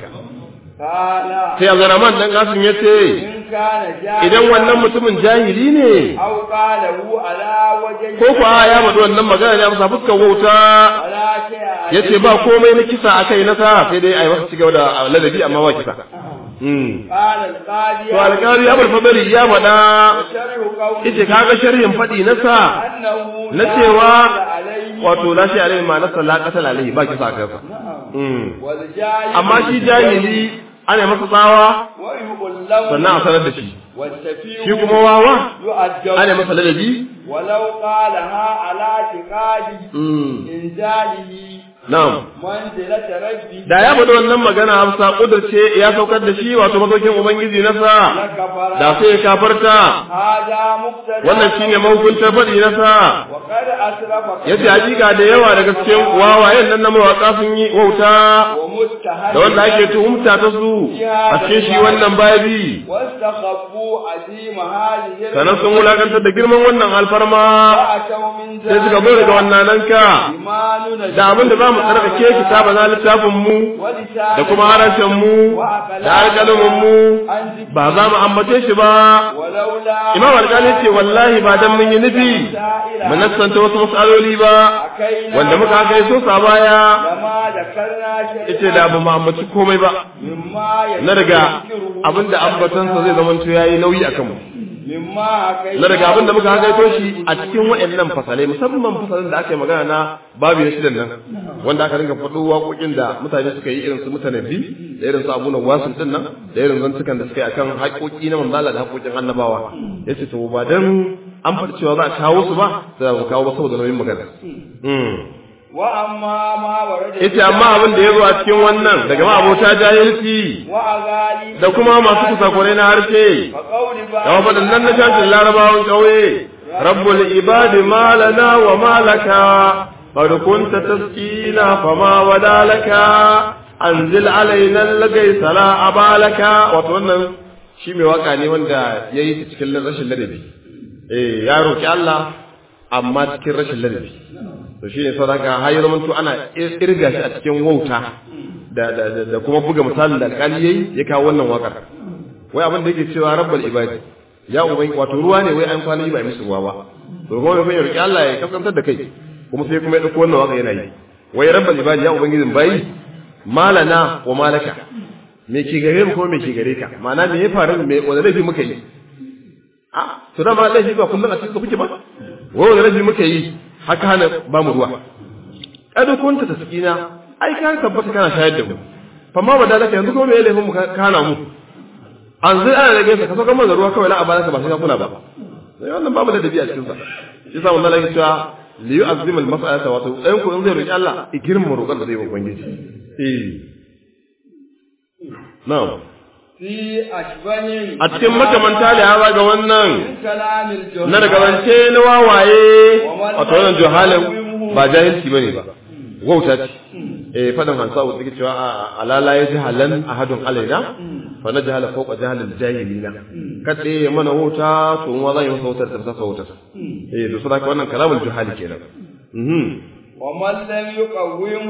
qala sai Abdurrahman dan Qasim ya ce in kana jahil idan wannan mutumin jahili ne aw qala hu ala wajhi ko ko a ya faɗi wannan magana ya masa fuskar wauta ala shay'a yace ba komai na kisa akai na sa sai dai ai masa cigaba da ladabi amma ba kisa Hmm. qala al-qadi to alƙari Abul Fadli ya faɗa sharhu qawli yace kaga sharhin faɗi na sa annahu na la cewa alayhi wato la shi alaihi ma nasa la qatala alaihi ba kisa kansa mm wal jahil amma shi jahili ana masa tsawa wa yuqallahu sannan a sanar da shi wal tafiu shi kuma wawa yu'addabu ana masa ladabi ولو قالها على اعتقاد mm انزاله na'am منزلة ربه da ya faɗi wannan magana Hafsa kudurce ya saukar da shi wato masaukin ubangiji na sa لكفر da sai ya kafarta هذا مقتضى wannan shine mahukuntar faɗi na sa وقد أسرف yace hakika da yawa daga cikin wawayen nan na mawaka sun yi wauta ومستهل da wanda ake tuhumta ta su a cikin shi wannan babi واستخفوا عظيم هذه sannan sun wulakantar da girman wannan alfarma وأتوا من sai suka bar daga wannan nan ka إيماننا da abin da za mu tsarkake kitaba na littafin mu da kuma harshen mu da alƙalamin mu ba za mu ambace shi ba ولولا imam alƙali ce wallahi ba dan mun yi nufi mu nassanta wasu matsaloli ba أكينا wanda muka kai so sa baya لما ذكرنا شيئا ita da ba mu ambaci komai ba مما na daga يذكره abinda ambatansa zai zamanto yayi nauyi akan mu مما حكينا na daga abinda muka hakaito shi a cikin waɗannan fasalai musamman fasalin da aka yi magana na babu ya shidan nan wanda aka rinka faɗo waƙoƙin da mutane suka yi irin su mutane bi da irin su abunan wasun din nan da irin zantukan da suka yi akan haƙoƙi na manzala da haƙoƙin annabawa yace to ba dan an faɗi cewa za a kawo su ba sai mu kawo ba saboda nauyin magana وأما ما ورد yace amma abin da ya zo a cikin wannan daga ma abota jahilci وأغالي da kuma masu kusakurai na harshe فقول da waɗannan na shafin larabawan ƙauye rabbul ibadi malana wa malaka qad kunta taskina fama wadalaka anzil alaina lagai sala abalaka wato wannan shi mai waka ne wanda yayi ta cikin rashin ladabi eh ya roki Allah amma cikin rashin ladabi to shine sadaka har ya zama to ana irga shi a cikin wauta da da da kuma buga misalin da alƙali yayi ya kawo wannan wakar wai abin da yake cewa rabbal ibadi ya ubai wato ruwa ne wai an kwana yi ba musu ruwa ba to kuma mai roki Allah ya kaskantar da kai kuma sai kuma ya dauko wannan waka yana yi wai rabbal ibadi ya ubangijin bayi malana wa malaka me ke gare mu kuma me ke gare ka ma'ana me ya faru me wanda laifi muka yi a to da ma laifi ba kullum a cikin kuke ba wai wanda laifi muka yi haka hana ba mu ruwa kada kunta tasqina ai ka tabbata kana shayar da mu fa ma badalaka yanzu kuma me ya laifin mu ka hana mu an zai ana rage sa ka saka mana ruwa kawai na abana ka ba sai ka kula ba sai wannan babu da dabi'a cikin sa yasa wannan lagi cewa li yu'azzim al mas'alata wato ɗayan ku in zai roki Allah i girma roƙon da zai yi ubangiji eh na'am fi ashbahin a cikin makamanta da hawa ga wannan min kalamil juhal na daga zance na wawaye wato wannan juhalin ba jahilci bane ba wauta ce eh fadan hansa wa take cewa a alala ya jahalan ahadun alaina fa na jahala fawqa jahalil jahilina kade ya mana wauta to mu zan yi masa wautar ta sasa wautar eh to saboda wannan kalamul juhali kenan mhm wa man lam yuqawwimu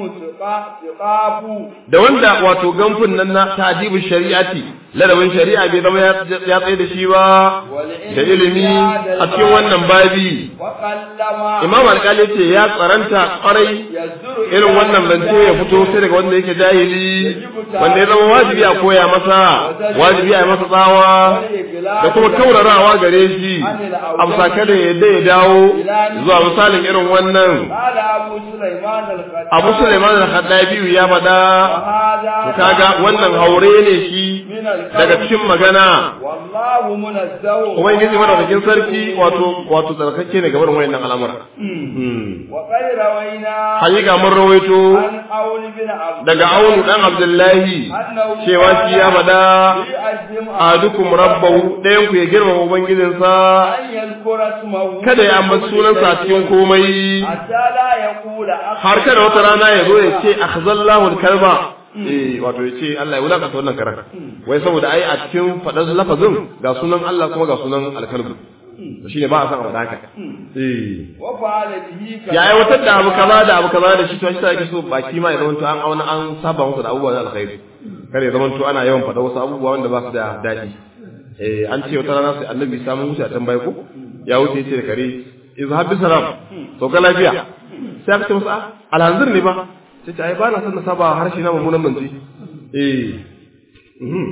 tiqafu da wanda wato gamfin nan na ta'dibul shari'ati ladabin shari'a bai zama ya ya tsaye da shi ba da ilimi a cikin wannan babi wa qallama imam alƙali ce ya tsaranta kwarai yazuru irin wannan zance ya fito sai daga wanda yake jahili wanda ya zama wajibi a koya masa wajibi a yi masa tsawa da kuma kaurarawa gare shi amsa kada ya yadda ya dawo zuwa misalin irin wannan qala abu sulaiman al-qadi abu suleiman al-khaddabi ya faɗa to kaga wannan haure ne shi daga cikin magana wallahu munazzahu ubangiji madaukakin sarki wato wato tsarkake ne gaban wayannan al'amura Hmm. wa qad rawaina hakika mun rawaito an aul bin abd daga aunu dan abdullahi cewa shi ya faɗa yu'azzim adukum rabbahu ɗayan ku ya girmama ubangijinsa an yadhkura ismahu kada ya ambaci sunansa a cikin komai hatta la yaqula har kada wata rana ya zo ya ce akhzallahu al-kalba eh wato ya ce Allah ya wulakanta wannan karar wai saboda ai a cikin faɗar lafazin ga sunan Allah kuma ga sunan al-kalbu to shine ba a san abu da haka eh wa fa'ala bihi ya aiwatar da abu kaza da abu kaza da shi to shi sa yake so baki ma ya zama to an auna an saba masa da abubuwa na alkhairi kar ya zama to ana yawan faɗa wasu abubuwa wanda ba su da daɗi eh an ce wata rana sai annabi samun wuce a tambaye ko ya wuce yace da kare izhab bi salam to ka lafiya sai aka ce masa "Ah, alhanzir ne ba sai ce ai ba na son na saba harshe na mummunan manzi eh mhm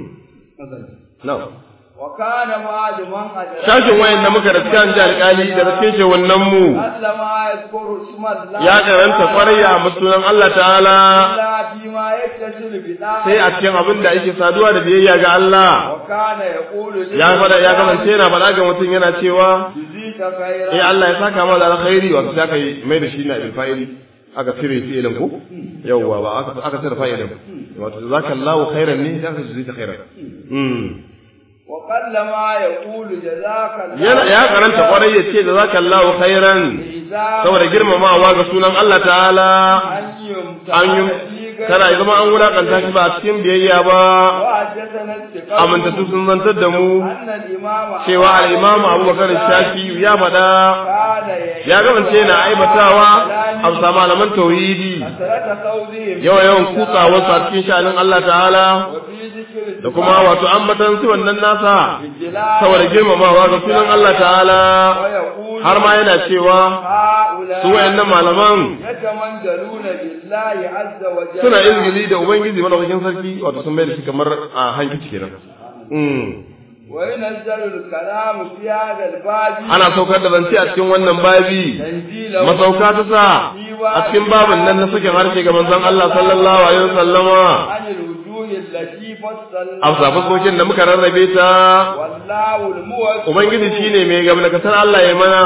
na'am wa kana ma'aduman ajra shashin wayan da muka rasu kan ji alƙali da rasu ce wannan mu allama yadhkuru isma Allah ya karanta kwarai a sunan Allah ta'ala illa bima yattasilu bi sai a cikin abin da yake saduwa da biyayya ga Allah wa kana yaqulu li ya fada ya kasance yana faɗa ga mutum yana cewa juzita khayra eh Allah ya saka masa alkhairi wato sai aka yi mai da shi na ilfa'ili aka cire fi'ilin ko yawwa ba aka aka cire fa'ilin wato jazakallahu khairan ne sai aka juzita khairan mm wa qallama yaqulu jazaka yana ya karanta kwarai ya ce jazakallahu khairan saboda girmamawa ga sunan Allah ta'ala an yumta an yi kada ya zama an wulakanta shi ba a cikin biyayya ba wa haddathana istiqam amintattu sun zantar da mu anna al-imam cewa al-imam Abubakar Shafi ya faɗa kana ya kasance na aibatawa a bisa malaman tauhidi sarata qawlihim yawa yawan kutsawa su a cikin sha'anin Allah ta'ala wa fi dhikri da kuma wato ambatan su wannan nasa ijlal saboda girmamawa ga sunan Allah ta'ala wa yaqulu har ma yana cewa haula su wayannan malaman yatamanjaluna billahi azza wa jalla suna izgili da ubangiji madaukakin sarki wato sun mai da shi kamar a hankici kenan mm. wa yunazzalu al-kalamu fi hadha al-babi ana saukar da zance a cikin wannan babi tanzila masauka ta sa a cikin babin nan na sakin harshe ga manzon Allah sallallahu alaihi wasallama عن الوجوه التي فصلنا a fuskokin da muka rarrabe ta والله الموفق ubangiji shine mai gamlakatar Allah ya mana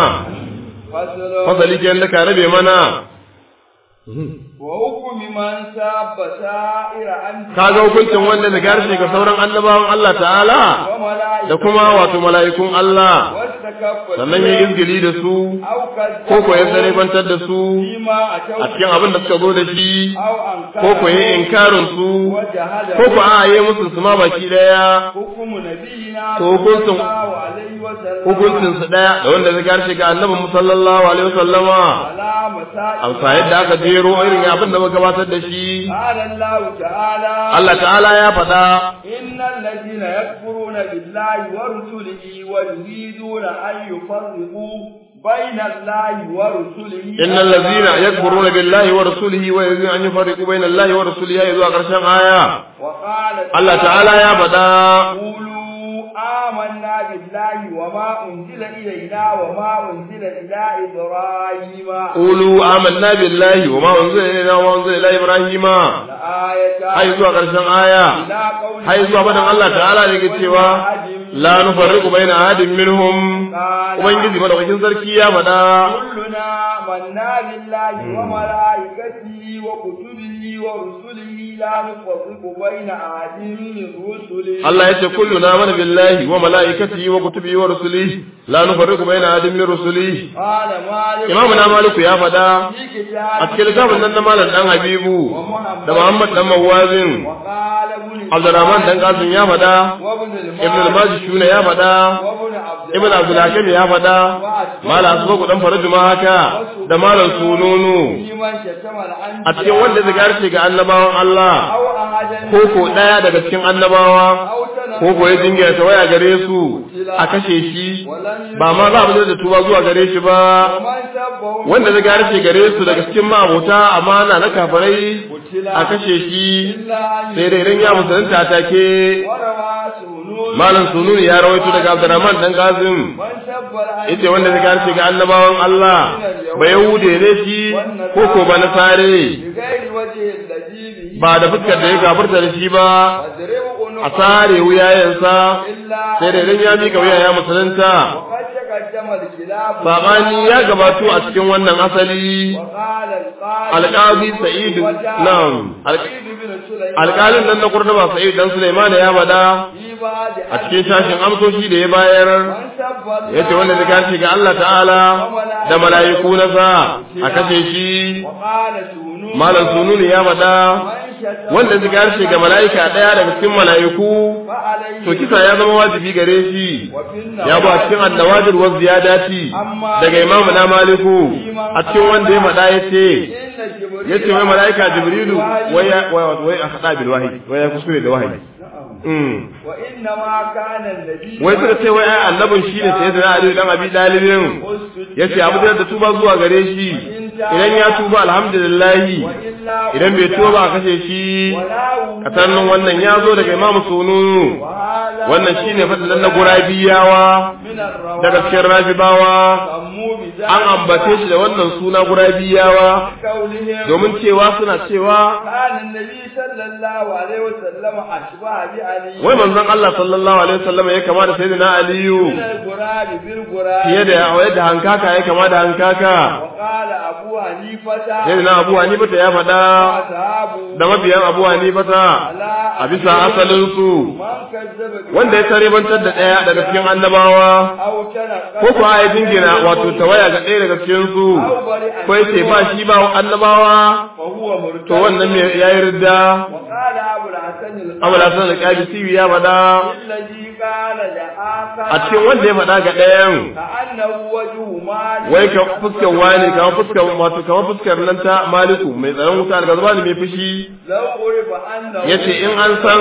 فصل fasali kenan da ka rabe mana وحكم من ساب سائر أنت kaga hukuncin wanda da harshe ga sauran annabawan Allah ta'ala وملائكة da kuma wato mala'ikun Allah واستكف sannan ya izgili da su أو كذب ko ko ya zarebantar da su فيما أتوا a cikin abin da suka zo da shi أو أنكر ko ko ya inkarin su وجهل ko ko a yi musu su ma baki daya حكم نبينا To hukuncin- صلى الله عليه وسلم hukuncin su daya da wanda zai harshe ga annabi mu sallallahu alaihi wasallama على مسائل amsa yadda aka jero irin abin da muka gabatar da shi قال الله تعالى Allah ta'ala ya faɗa إن الذين يكفرون بالله ورسله ويريدون أن يفرقوا بين الله ورسله innal ladzina yakfuruna billahi wa rasulihi wa yuriduna an yufarriqu bayna allahi wa rasulihi ya zuwa karshen aya وقال Allah ta'ala ya faɗa قولوا آمنا بالله وما أنزل إلينا وما أنزل إلى إبراهيم qulu amanna billahi wa ma unzila ilayna wa ma unzila ila ibrahima الآية ai zuwa karshen aya إلى قوله ai zuwa faɗin Allah ta'ala da yake cewa la nufarriqu baina ahadin minhum ubangiji madaukakin sarki ya faɗa كلنا منا بالله وملائكته وكتبه ورسله لا نفرق بين أحد من رسله Allah ya ce kulluna mana billahi wa mala'ikatihi wa kutubihi wa rusulihi la nufarriqu baina ahadin min rusulihi قال مالك imamu na maliku ya faɗa في كتاب a cikin littafin nan na malam dan habibu da muhammad dan mawazin وقال ابن abdurrahman dan qasim ya faɗa وابن ibn al-majishuna ya faɗa وابن عبد ibn abdul hakim ya faɗa malam asbaku dan faraju ma haka da malam sununu في من شتم الأنبياء a cikin wanda zai garce ga annabawan Allah أو أحدا ko ko daya daga cikin annabawa أو تنبأ ko ko ya dinga ta waya gare su a kashe shi ba ma za mu da tuba zuwa gare shi ba ومن سبه wanda zai garce gare su daga cikin ma'abota amana na kafirai a kashe shi إلا أن sai dai idan ya musulunta take وروى سنون malam sununi ya rawaito daga Abdurrahman dan Qasim من سب الأنبياء yace wanda zai garce ga annabawan Allah ba yahude ne shi ko ko ba nasare بغير وجه الذي به ba da fuskar da ya gafarta da shi ba وضرب a عنقه sare wuyayensa إلا sai da idan ya mika wuya ya musulunta وقد تقدم الخلاف sabani ya gabato a cikin wannan asali وقال القاضي alƙazi sa'id na'am سعيد بن سليمان alƙalin nan na kurduba sa'id dan sulaiman ya bada في بعض a cikin shashin amsoshi da ya bayar من سب الله yace wanda zai gashi ga Allah ta'ala da mala'iku na sa a kashe shi وقال سنون malam sununi ya bada من شتم wanda zai gashi ga mala'ika daya daga cikin mala'iku فعليه to kisa ya zama wajibi gare shi وفي ya ba a cikin annawadir wa ziyadati daga imamu na maliku a cikin wanda ya faɗa ya ce إن جبريل ya ce wai mala'ika jibrilu wai ya wai wai a haɗa bil wahayi wai ya kuskure da wahayi Mm. وإنما كان النبي wai suka ce wai ai annabin shi ne sai da Ali dan Abi Dalibin ya ce abu da tuba zuwa gare shi idan ya tuba alhamdulillah وإلا idan bai tuba ba a kashe shi ولا katannin wannan ya zo daga Imam Sununu وهذا wannan shine fadlan na gurabiyawa من الرواه daga cikin rafibawa سموا بذلك an ambace shi da wannan suna gurabiyawa قولهم domin cewa suna cewa كان النبي صلى الله عليه وسلم أشبه بعلي wai manzon Allah sallallahu alaihi wasallam ya kama da sayyidina Aliyu من الغراب بالغراب fiye da yadda hankaka ya kama da hankaka وقال أبو حنيفة sayyidina Abu Hanifa ya faɗa وأصحابه da mabiyan Abu Hanifa على a bisa asalin su من كذب wanda ya tarebantar da ɗaya daga cikin annabawa أو تنقل ko kuwa ya jingina wato tawaya ga ɗaya daga cikin su ko yace ba shi ba annabawa فهو مرتد to wannan me yayi ridda وقال أبو الحسن Abu Hasan al-Qabisi ya faɗa الذي قال لآخر a cikin wanda ya faɗa ga ɗayan كأنه وجه مالك wai ka fuskar wani kamar fuskar wato kamar fuskar nan ta maliku mai tsaron wuta daga zuba mai fushi لو عرف أنه yace in an san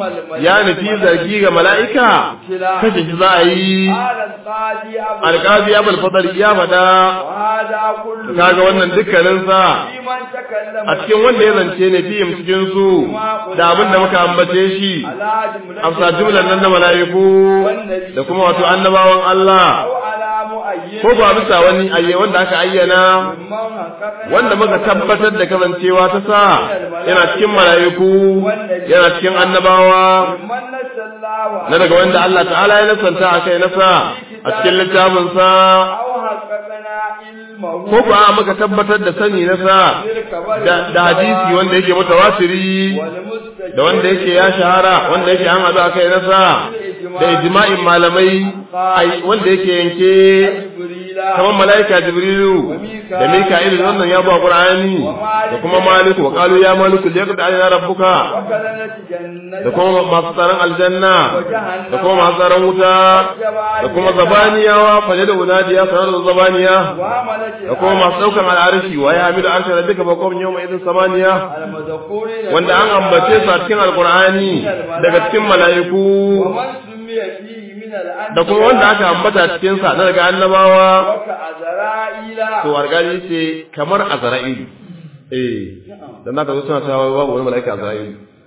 ya nufi zargi ga mala'ika kashe shi za a yi قال القاضي أبو alƙazi ya balfadar ya faɗa وهذا كله kaga wannan dukkaninsa في من تكلم a cikin wanda ya zance ne fihim cikin su da abin da muka ambace shi على جملة amsa jumlan nan da mala'iku da kuma wato annabawan Allah أو على مؤيد ko ba bisa wani ayye wanda aka ayyana ممن حقق wanda muka tabbatar da kasancewa ta sa yana cikin mala'iku yana cikin annabawa ممن نسى الله na daga wanda Allah ta'ala ya nasanta a kai nasa a cikin littafinsa أو حققنا علمه ko ko a muka tabbatar da sani nasa da, da hadisi wanda yake mutawatiri والمستجد da wanda yake ya shahara wanda yake an haɗu a kai nasa da ijma'in malamai ai wanda yake yanke جبريل kamar mala'ika jibrilu da mika'il da wannan ya ba qur'ani da kuma maliku wa qalu ya maliku liyaqdi alaina rabbuka وكذلك جنة da kuma masu tsaron aljanna da kuma masu tsaron wuta da kuma zabaniyawa faje da unadiya sanar da zabaniya وعملت da kuma masu daukan al'arshi wa ya hamidu arsha rabbika ba qawmin yawma idin samaniya المذكورين wanda an ambace su a cikin alqur'ani daga cikin mala'iku ومن سمي فيه من الأنبياء da kuma wanda aka ambata cikin sa na daga annabawa وكأزرائيل to argani ce kamar azra'il eh dan naka zo suna cewa babu wani mala'ika azra'il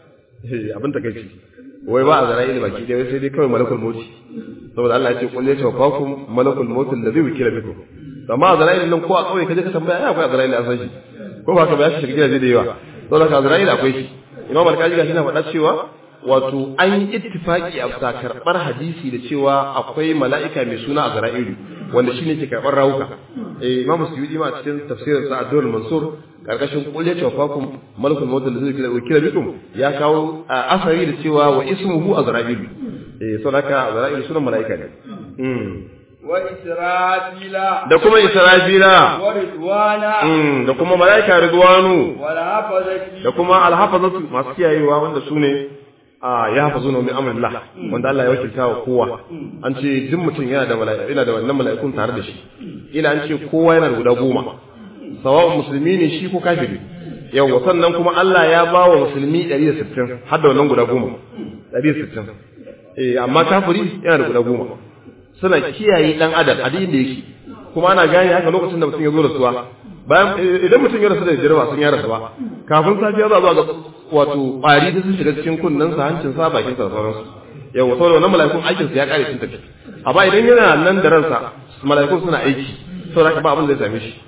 eh abin takeici wai ba azra'il baki dai sai dai kawai malakul maut saboda Allah ya ce kullu yatawaffakum malakul maut alladhi wukila bikum amma azra'il nan ko a kauye kaje ka tambaya ai akwai azra'il a san shi ko ba ka ba shi shiga gidaje da yawa saboda ka azra'il akwai shi imam al-kaji gashi na faɗa cewa wato an yi ittifaki a bisa karɓar hadisi da cewa akwai mala'ika mai suna a zara'ilu wanda shine ke karɓar rawuka eh imamu suyudi ma cikin tafsirin sa Abdul Mansur karkashin qul ya tawafakum malakul maut da zai kira bikum ya kawo asari da cewa wa ismuhu azra'ilu eh saboda azra'ilu sunan mala'ika ne wa israfila da kuma israfila wa ridwana da kuma mala'ika ridwanu wa hafazati da kuma alhafazatu masu kiyayewa wanda su ne a ya hafazu na min amrillah wanda Allah ya wakilta wa kowa an ce duk mutum yana da mala'ika yana da wannan mala'ikun tare da shi ila an ce kowa yana da guda goma sawa'un musulmi ne shi ko kafiri yawa sannan kuma Allah ya ba wa musulmi 160 har da wannan guda goma 160 eh amma kafiri yana da guda goma suna kiyaye dan adam a duk inda yake kuma ana gane haka lokacin da mutum ya zo da suwa bayan idan mutum ya rasu da jirwa sun ya rasu ba kafin safiya za zuwa ga wato ƙwari da sun shiga cikin kunnen sa hancin sa bakin sa sauransu yawa saboda wannan mala'ikun aikin sa ya kare sun tafi amma idan yana nan da ransa mala'ikun suna aiki saboda ba abin da zai same shi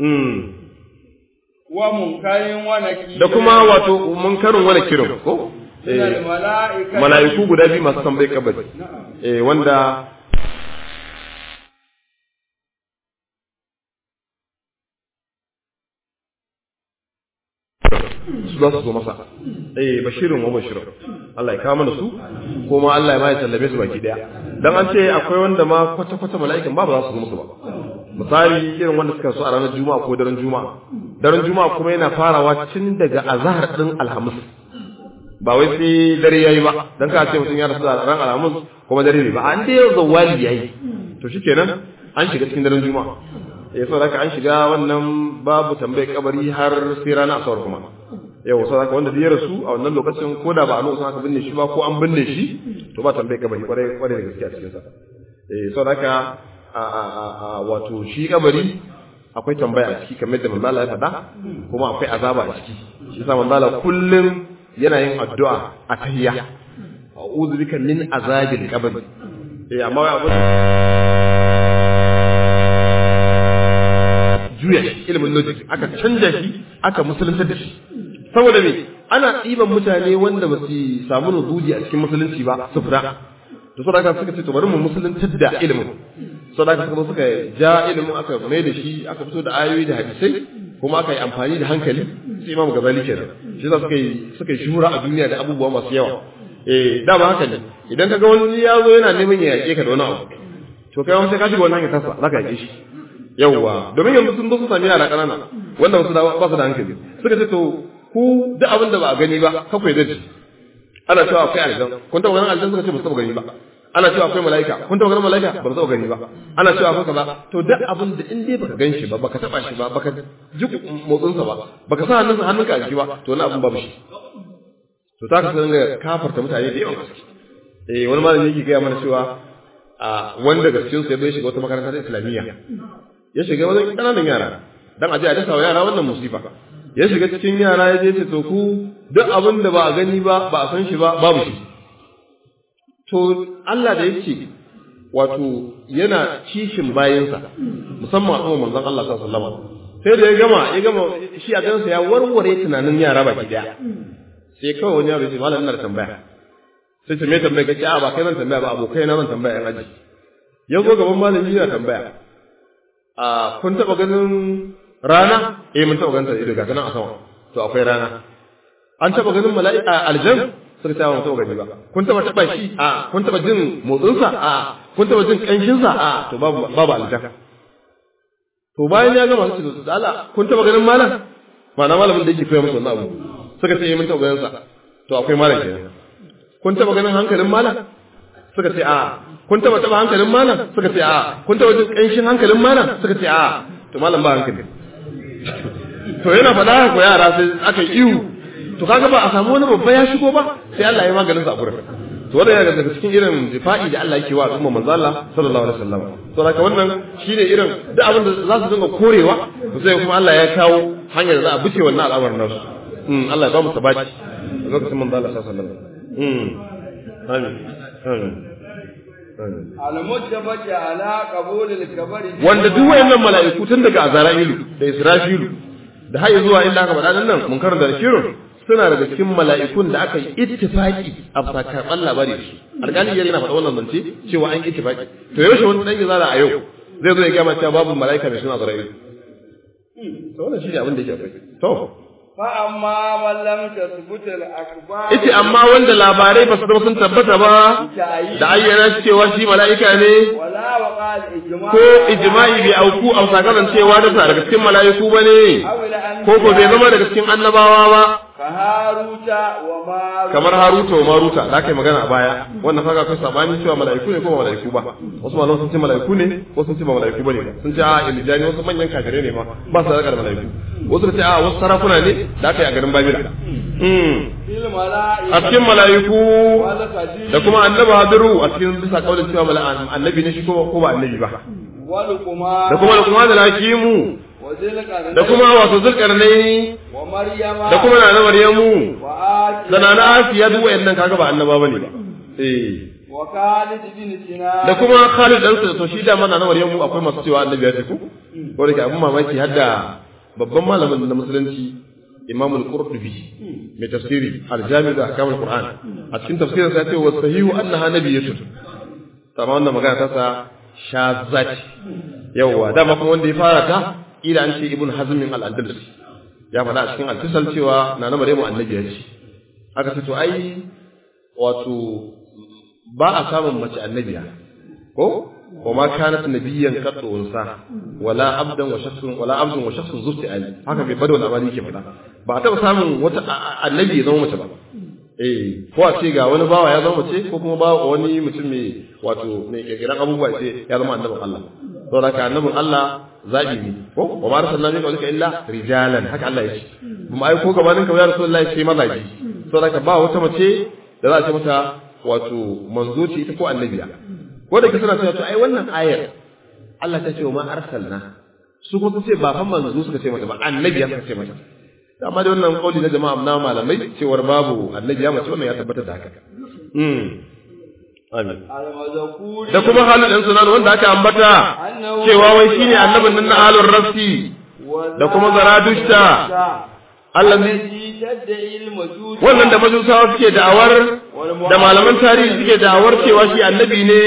wa munkarin wa nakir da kuma wato munkarin wani kirin ko mala'iku guda biyu masu tambayi kabari eh wanda su za su zo masa eh bashirin wa bashirin Allah ya kawo mana su kuma Allah ya ma ya sallame su baki daya dan an ce akwai wanda ma kwata kwata mala'ikan ba ba za su zo musu ba misali irin wanda suka so a ranar juma'a ko daren juma'a daren juma'a kuma yana farawa tun daga azhar din alhamis ba wai sai dare yayi ba dan ka ce mutum ya rasu a ran alhamis kuma dare ne ba an dai yau zawali yayi to shikenan an shiga cikin daren juma'a ya so haka an shiga wannan babu tambayar kabari har sai rana asabar kuma yau so haka wanda ya rasu a wannan lokacin ko da ba a lokacin aka binne shi ba ko an binne shi to ba tambayar kabari kwarai kwarai da gaske a cikin sa eh so haka a a a wato shi kabari akwai tambaya a ciki kamar da manzala ya faɗa kuma akwai azaba a ciki shi yasa manzala kullum yana yin addu'a a tahiyya a'udhu bika min azabil qabr eh amma wai abu juya shi ilimin logic aka canja shi aka musulunta da shi saboda me ana ɗiban mutane wanda ba su samu nuzuli a cikin musulunci ba su fita da saboda haka suka ce to bari mu musuluntar da ilimin saboda haka suka suka ja ilimin aka mai da shi aka fito da ayoyi da hadisai kuma aka yi amfani da hankali sai imam gazali kenan shi za suka yi suka yi shura a duniya da abubuwa masu yawa eh dama haka ne idan kaga wani ya zo yana neman ya yake ka da wani abu to kai wani sai ka shiga wannan hanyar tasa za ka yake shi yawwa domin yanzu sun zo su sami yara ƙanana wanda wasu ba su da hankali suka ce to ku duk abin da ba a gani ba kakwai da shi ana cewa akwai aljan kun taɓa ganin aljan suka ce ba su taɓa gani ba ana cewa akwai mala'ika kun taɓa ganin mala'ika ba su taɓa gani ba ana cewa akwai kaza to duk abin da in dai baka gan shi ba baka taɓa shi ba baka ji motsinsa ba baka sa hannunsa hannunka a jiki ba to wani abin babu shi to ta ka san ga kafarta mutane da yawan gaske eh wani malami yake gaya mana cewa a wanda gaskiyar su ya bai shiga wata makarantar islamiyya ya shiga wajen ƙananan yara dan aje a dasa wa yara wannan musifa ya shiga cikin yara ya je ce to ku duk abin da ba a gani ba ba a san shi ba babu shi to Allah da yake wato yana kishin bayansa musamman a manzon Allah sallallahu alaihi wasallam sai da ya gama ya gama shi a gansa ya warware tunanin yara baki daya sai kawai wani yaro ya ce malam ina da tambaya sai ce me tambaya kace a ba kai nan tambaya ba abokai na nan tambaya yan aji ya zo gaban malami yana tambaya a kun taba ganin rana eh mun taba ganin ta ido ga ganin a sama to akwai rana an taba ganin mala'ika aljan suka ce mun taba gani ba kun taba taba shi a kun taba jin motsin sa a kun taba jin kanshin sa a to babu babu aljan to bayan ya gama su da Allah kun taba ganin malam ma'ana malamin da yake koya musu wannan abu suka ce mun taba ganin sa to akwai malam kenan kun taba ganin hankalin malam suka ce a kun taba taba hankalin malam suka ce a kun taba jin kanshin hankalin malam suka ce a to malam ba hankali to yana faɗa ko yara sai aka yi ihu to kaga ba a samu wani babba ya shigo ba sai Allah ya maganin sa a gurin to wanda yana daga cikin irin difa'i da Allah yake wa al'umma manzo Allah sallallahu alaihi wasallam to haka wannan shine irin duk abin da za su dinga korewa to sai kuma Allah ya kawo hanyar da za a bice wannan al'amarin nasu Allah ya ba mu sabaki lokacin manzo Allah sallallahu alaihi wasallam amin amin al-mujtabati ala qabul al-kabari wanda duk wayannan mala'iku tun daga azra'ilu da israfilu da har zuwa inda aka faɗa nan mun karanta da shirin suna daga cikin mala'ikun da aka yi ittifaki a karɓar labari da su alƙali yana faɗa wannan zance cewa an ittifaki to yaushe wani ɗan izara a yau zai zo ya gama cewa babu mala'ika mai suna Azrail to wannan shi ne abin da yake akwai to فأما من لم تثبت الأخبار Ita amma wanda labarai ba su zama sun tabbata ba da ayyana cewa shi mala'ika ne ولا وقع الإجماع ko ijma'i bai auku a sakamakon cewa da sa daga cikin mala'iku ba ne أو الأنبياء ko ko bai zama daga cikin annabawa ba كهاروت وماروت kamar Haruta wa Maruta da aka yi magana a baya wannan kaga akwai sabani cewa mala'iku ne ko ba mala'iku ba wasu malaman sun ce mala'iku ne wasu sun ce ba mala'iku bane ba sun ce a ilijani wasu manyan kafirai ne ma ba su da mala'iku wasu sun ce a wasu sarakuna ne da aka yi a garin Babila mm في الملائكة a cikin mala'iku والخديج da kuma annabi Hadiru a cikin bisa kaulin cewa mala'an annabi ne shi ko ko ba annabi ba والقمار da kuma da kuma da hakimu وذي القرنين da kuma wasu zulkarnaini ومريم da kuma na Maryamu وآسيا da na Asiya duk wayannan kaga ba annaba bane ba eh وخالد بن سنان da kuma Khalid dan to shi da mana na Maryamu akwai masu cewa annabi ya ce ko ko da ke abin mamaki har da babban malamin na musulunci Imam al-Qurtubi mai tafsiri al-Jami' da ahkam al-Qur'an a cikin tafsirin sa ya ce wa sahihu annaha nabiyyatun amma wannan magana ta sa shazat yawa dama kuma wanda ya fara ta ila an ce Ibn Hazm al-Andalusi ya faɗa a cikin al-Tisal cewa na na Maryamu annabi ya ce aka ce to ai wato ba a samun mace annabiya ko wa ma kanat nabiyyan qad unsa wala abdan wa shakhsun wala abdun wa shakhsun zufti ali haka bai bada labari yake faɗa ba a taɓa samun wata annabi ya zama mace ba eh ko a ce ga wani bawa ya zama mace ko kuma ba wani mutum mai wato mai kirkiran abubuwa ce ya zama annabin Allah saboda haka annabin Allah zabi ne ko wa ma arsalna min qablika illa rijalan haka Allah ya ce kuma ai ko gabanin ka ya rasulullahi sai mazaji saboda haka ba wata mace da za a ce mata wato manzo ce ita ko annabiya ko da ke suna cewa to ai wannan ayar Allah ta ce wa ma arsalna su kuma ce ba fa manzo suka ce mata ba annabiya suka ce mata amma da wannan kauli na jama'a na malamai cewar babu annabiya mace wannan ya tabbata da haka mm amin المذكور da kuma halin ɗan sunan wanda aka ambata cewa wai shine annabin nan na alur rafsi da kuma zaradushta allazi الذي تدعي المجوس wannan da majusawa suke da'awar da malaman tarihi suke da'awar cewa shi annabi ne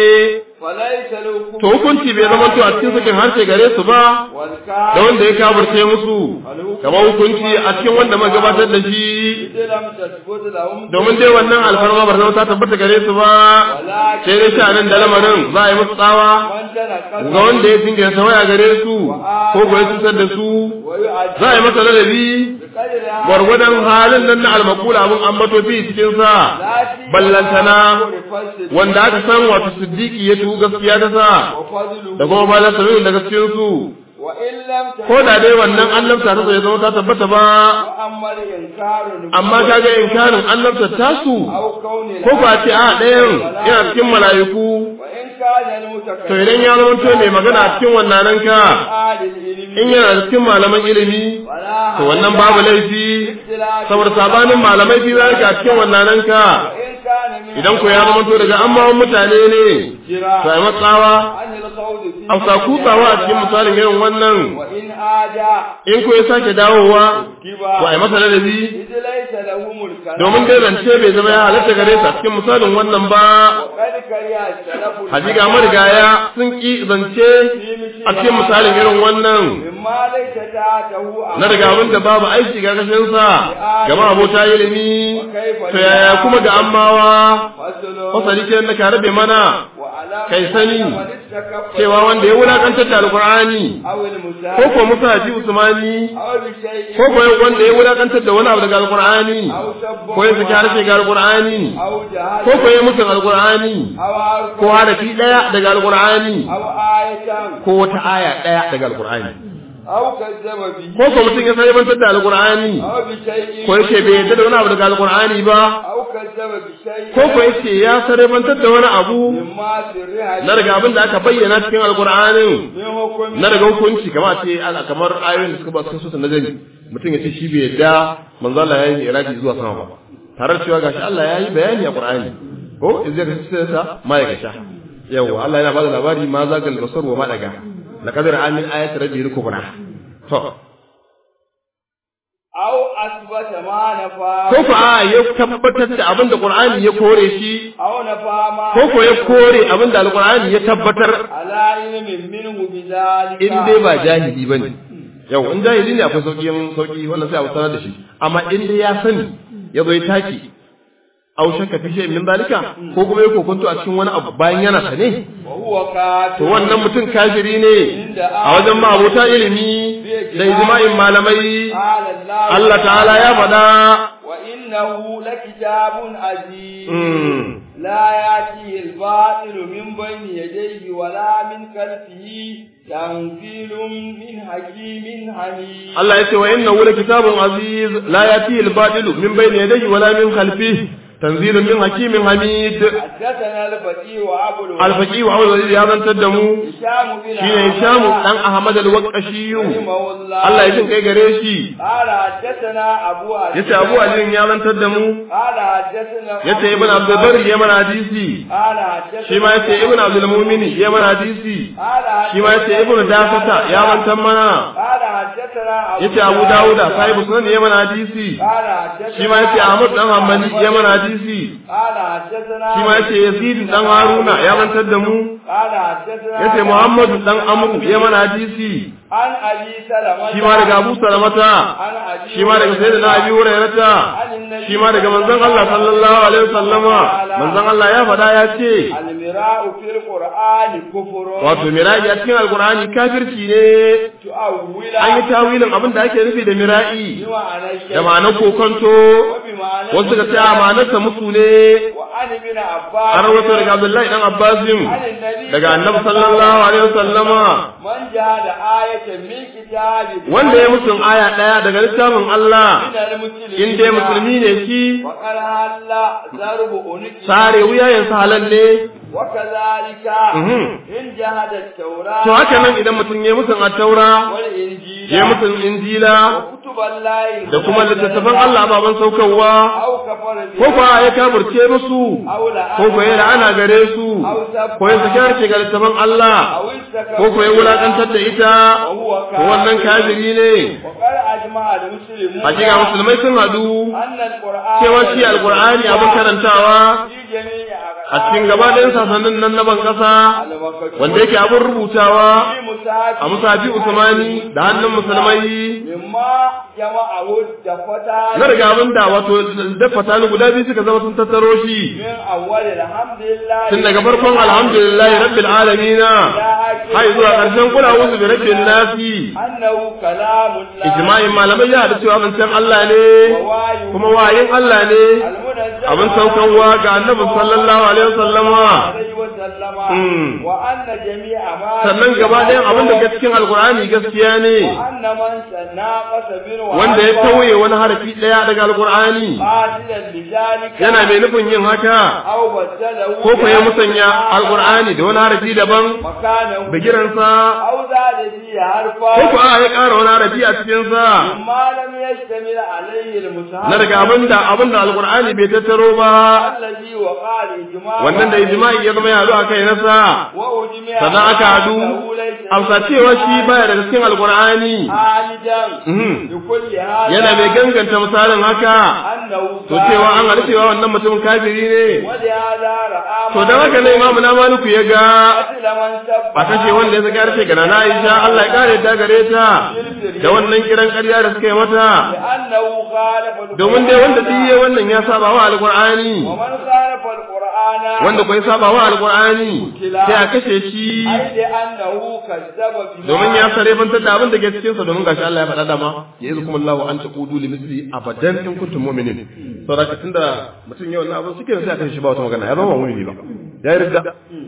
فليس له to hukunci bai zama to a cikin sakin harshe gare su ba da والكافر wanda ya kafirce musu kamar hukunci a cikin wanda muka gabatar da shi إذ لم تثبت لهم domin dai wannan alfarma ba zama ta tabbata gare su ba sai dai sha nan da lamarin za a yi musu tsawa من تنقص ga wanda ya dinga ya waya gare su ko ko ya cutar da su za a yi masa ladabi بقدر gwargwadon halin nan na almakula abin ambato fi cikin sa ballantana wanda aka san wato siddiqi ya tuhu gaskiya ta sa وفضله da kuma bayan sanin da gaskiyar su وإن لم ko da dai wannan annabta ta so ya zama ta tabbata ba وأما الإنكار amma kaga inkarin annabta ta su أو كون ko ba ce a ɗayan yana cikin mala'iku وإن كان to المتكلم idan ya zama to mai magana a cikin wannan nan ka آل العلم in yana da cikin malaman ilimi ولا to wannan babu laifi اختلاف saboda sabanin malamai fi zalika a cikin wannan nan ka وإن كان من idan ko ya zama to daga amman mutane ne جراء to ai matsawa عن القول فيه a sa kutsawa a cikin misalin irin wannan وإن آجا in ko ya sake dawowa كبا to ai masa ladabi إذ ليس لهم الكلام domin dai zance bai zama ya halatta gare su a cikin misalin wannan ba وقد كره السلف hakika marigaya sun ki zance a cikin misalin irin wannan مما ليس تحته na daga abin da babu aiki ga kashin sa gama abota ilimi to yaya kuma ga ammawa فصل fasali ke na ka rabe mana وعلى kai sani من استكف cewa wanda ya wulakantar da alqur'ani أو ko المساعد ko musa ji usmani أو بشيء ko ko wanda ya wulakantar da wani abu daga alqur'ani أو سب ko ya saki harshe ga alqur'ani أو جهل ko ko ya musu alqur'ani أو عرف ko harafi daya daga alqur'ani أو آية ko wata aya daya daga alqur'ani أو كذب به ko ko mutum ya sarrafantar da alqur'ani أو بشيء ko yace bai yarda da wani abu daga alqur'ani ba أو كذب بشيء ko ko yace ya sarrafantar da wani abu مما سرها na daga abin da aka bayyana cikin alqur'anin من حكم na daga hukunci kamar ce ala kamar ayoyin da suka ba su na nazari mutum ya ce shi bai yarda manzo Allah ya yi iradi zuwa sama ba tare da cewa gashi Allah ya yi bayani a Qur'ani ko in zai kace sai sa ma ya gasha yawa Allah yana bada labari ma zagal basar wa ma daga laqad ra'a min ayati rabbil kubra to أو أثبت ما نفى ko ko a ya tabbatar da abin da Qur'ani ya kore shi أو نفى ما ko ko ya kore abin da Al-Qur'ani ya tabbatar على علم منه بذلك in dai ba jahili bane yau in jahili ne akwai sauki sauki wannan sai a sanar da shi amma in dai ya sani ya zo ya taki aw shakka fi shay'in min zalika ko kuma ya kokonto a cikin wani abu bayan yana sane وهو كافر to wannan mutum kafiri ne a wajen ma'abota ilimi da ijma'in malamai قال الله Allah ta'ala ya faɗa وإنه لكتاب عزيز mm, لا يأتيه الباطل من بين يديه ولا من خلفه تنزيل من حكيم حميد Allah ya ce wa inna wula kitabun aziz la yati al-batilu min bayni yadayhi wala min khalfihi tanzilun min hakimin hamid حدثنا الفقيه وأبو الوليد al-faqih wa awwal ya zantar da mu هشام بن shine Hisham dan Ahmad al-Waqashi رحمه الله Allah ya jin kai gare shi قال حدثنا أبو علي yace Abu Ali ya zantar da mu قال حدثنا yace Ibn Abdul Barr ya mana hadisi قال حدثنا shi ma yace Ibn Abdul Mu'min ya mana hadisi قال shi ma yace Ibn Dafata ya zantar mana قال حدثنا أبو yace Abu Dawuda sahibu sunan ya mana hadisi قال حدثنا shi ma yace Ahmad dan Hanbali ya mana hadisi قال حدثنا shi ma yace Yazid dan Haruna ya zantar da mu قال حدثنا yace Muhammad dan Amr ya mana hadisi عن أبي سلمة shi ma daga Abu Salamata عن أبي shi ma daga sayyidina Abi Hurairah عن النبي shi ma daga manzon Allah sallallahu alaihi wasallama manzon Allah ya faɗa ya ce المراء في القرآن كفر wato miraji a cikin alkur'ani kafirci ne تؤول an yi tawilin abin da ake nufi da mira'i بمعنى الشيء da ma'anar kokonto وبمعنى wasu ka ce a ma'anarsa musu ne وعن ابن an عباس rawaito daga Abdullahi dan Abbasin عن النبي daga annabi sallallahu alaihi wasallama من جهد آية من كتاب wanda ya musun aya daya daga littafin Allah من المسلمين in dai musulmi ne shi وقال هلا ضرب أنك sare wuyayensa halal ne وكذلك Mhm. إن جهد التوراة to haka nan idan mutum ya musun attaura والإنجيل ya musun injila وكتب الله da kuma littattafan Allah baban saukarwa أو كفر ko kuwa ya kafirce musu أو لعنة ko kuwa ya la'ana gare su ko ya saki harshe ga littattafan Allah أو استكبر ko kuwa ya wulakantar da ita ko wannan kafiri ne وقال أجمع المسلمون hakika musulmai sun hadu أن القرآن cewa shi alkur'ani abin karantawa في جميع a cikin gaba ɗayan sasannin nan na ban ƙasa wanda yake abin rubutawa a musafi usmani da hannun musulmai مما جمعه الدفتا na riga abin da wato dafa ni guda biyu suka zama sun tattaro shi من أول الحمد لله tun daga farkon alhamdulillahi rabbil alamina har zuwa ƙarshen kula wuzu bi rabbin nasi أنه كلام الله ijma'in malamai ya haɗu cewa zancen Allah ne ووايه kuma wayin Allah ne المنزل abin saukanwa ga annabi sallallahu alaihi wasallama عليه وسلم Mm. وأن جميع ما sannan gaba ɗayan abin da ke cikin alkur'ani gaskiya ne وأن من ناقص منه wanda ya tauye wani harafi ɗaya daga alkur'ani قاتلا لذلك yana mai nufin yin haka أو بدله ko ko ya musanya alkur'ani da wani harafi daban مكانه bigiransa أو زاد فيه حرفا ko ko a ya ƙara wani harafi a cikinsa مما لم يشتمل عليه المصحف na daga abin da abin da alkur'ani bai tattaro ba الذي وقع الإجماع wannan da ijma'i ya zama ya haɗu a kai nasa وأجمع sannan aka haɗu أنه ليس amsa cewa shi baya daga cikin alkur'ani عالجا Mhm. لكل هذا yana mai ganganta misalin haka أنه to cewa an haɗu cewa wannan mutum kafiri ne ولهذا رأى to da haka ne imamu na maliku ya ga قتل من سب a kashe wanda ya saka harshe ga nana Aisha Allah ya kare ta gare ta da wannan kiran ƙarya da suka yi mata لأنه خالف القرآن domin dai wanda duk yayi wannan ya saba wa alqur'ani ومن خالف القرآن wanda ko ya saba wa alqur'ani sai a kashe shi أي لأنه كذب بما domin ya sare bantar da abin da ke cikin sa domin gashi Allah ya faɗa dama ya yi kuma Allah an taqudu li misli abadan in kuntum mu'minin saboda tunda mutum yau na abin suke sai a kashe shi ba wata magana ya zama mu'mini ba ya yi ridda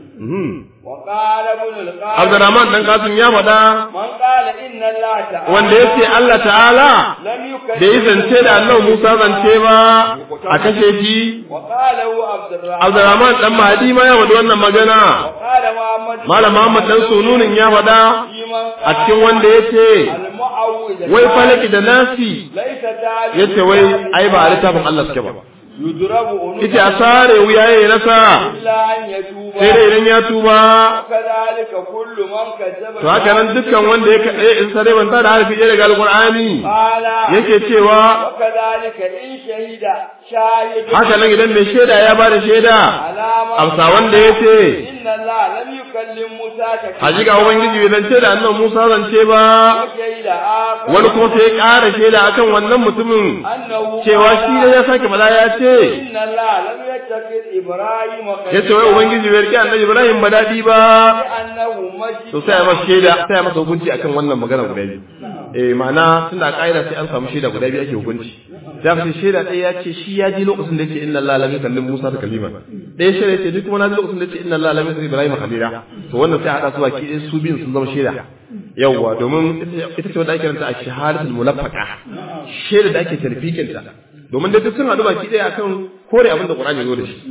Mhm. وقال ابن القاسم Abdurrahman dan Kasim ya faɗa من قال إن الله تعالى wanda yace Allah ta'ala لم يكذب da yi zance da Allah Musa zance ba a kashe shi وقاله عبد الرحمن Abdurrahman dan Mahdi ma ya faɗi wannan magana وقال محمد Malam Muhammad dan Sununin ya faɗa في من a cikin wanda yace المعوذ wai falaki da nasi ليس تعالى yace wai ai ba a littafin Allah suke ba yudrabu unuka ita a sare wuya ya nasa illa an yatuba sai dai idan ya tuba kadhalika kullu man kazzaba to haka nan dukkan wanda ya kaɗe in sare banta da harfi ɗaya daga alƙur'ani qala yake cewa wa kadhalika in shahida shahid haka nan idan mai shaida ya ba da shaida alama amsa wanda ya ce inna Allah lam yukallim Musa taklima hakika ubangiji bai zance da annan musa zance ba wa shahida akhar wani kuma sai ya ƙara shaida akan wannan mutumin annahu cewa shi ne ya sake bala ya ce inna Allah lam yattakhid Ibrahim ya ce wai ubangiji bai rike annabi ibrahim ba daɗi ba annahu mashi to sai ya masa shaida sai ya masa hukunci akan wannan magana guda biyu eh ma'ana tunda a ƙa'ida sai an samu shaida guda biyu ake hukunci za ka ce shaida ɗaya ya ce shi ya ji lokacin da ya ce inna Allah lam yukallim Musa da kalima ɗaya shaida ya ce duk kuma na ji lokacin da ya ce inna Allah lam yukallim Ibrahim khalila to wannan sai a haɗa su baki ɗaya su biyun sun zama shaida yawwa domin ita ce wanda ake ranta a shahadatul mulaffaqa shaida da ake tarfikin ta domin da duk sun haɗu baki ɗaya akan kore abin da Qur'ani ya zo da shi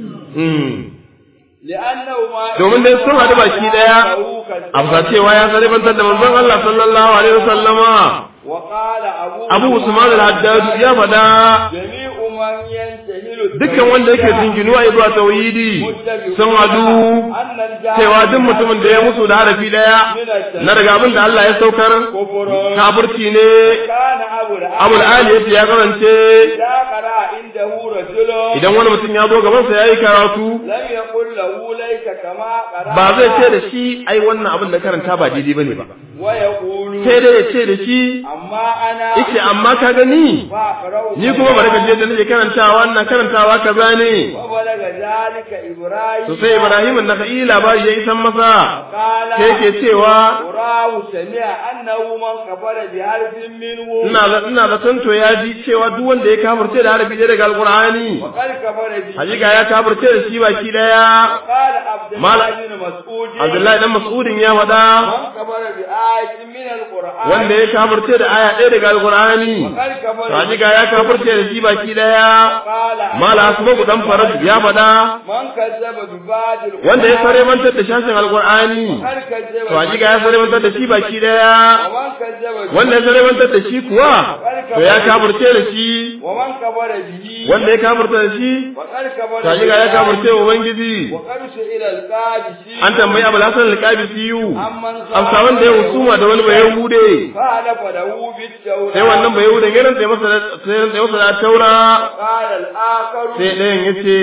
li'annahu ma domin dai sun haɗu baki ɗaya amsa cewa ya zalibantar da manzon Allah sallallahu alaihi wasallama wa qala abu Abu Usman al-Haddad ya faɗa jami'u man yantahilu dukkan wanda yake jinginuwa zuwa tauhidi sun hadu cewa duk mutumin da ya musu da harafi daya na daga abin da Allah ya saukar kafirci ne kana abu da Abu al-Ali yace ya karance ya qara indahu rajulun idan wani mutum ya zo gaban sa yayi karatu lam yaqul lahu laysa kama qara ba zai ce da shi ai wannan abin da karanta ba daidai bane ba wa yaqulu sai dai ya ce da shi amma ana yace amma ka gani fa qara'u ni kuma bari ka je da nake karantawa wannan karantawa kaza ne wa balaga zalika ibrahim to sai Ibrahim da kai labari ya isan masa qala sai yake cewa qura'u sami'a annahu man kafara bi harfin minhu ina ina zaton to ya ji cewa duk wanda ya kafirce da harfi ɗaya daga alqur'ani wa qad kafara bi hakika ya kafirce da shi baki daya qala abdullah Mala- bin mas'ud Abdullahi dan Mas'udin ya faɗa man kafara bi ayatin min alquran wanda ya kafirce da aya ɗaya daga alqur'ani qad to kafara bi hakika ya kafirce da shi baki daya qala mala asma dan farad ya faɗa man kazzaba bi ba'dil wanda ya sare mantar da shashin alqur'ani qad kazzaba to hakika ya sare mantar da shi baki daya wa man kazzaba bi wanda ya sare mantar da shi kuwa to ya kafirce da shi wa man kafara bihi wanda ya kafirce da shi wa qad kafara to hakika ya kafirce wa ubangiji wa qad ila alqadisi an tambayi abu lasan alƙabisiyu amman amsa wanda ya husuma da wani bayan hude qala fadahu bit tawra sai wannan bayan hude ya rantsa masa da- sai rantsa masa da taura qala al-akhar sai ɗayan ya ce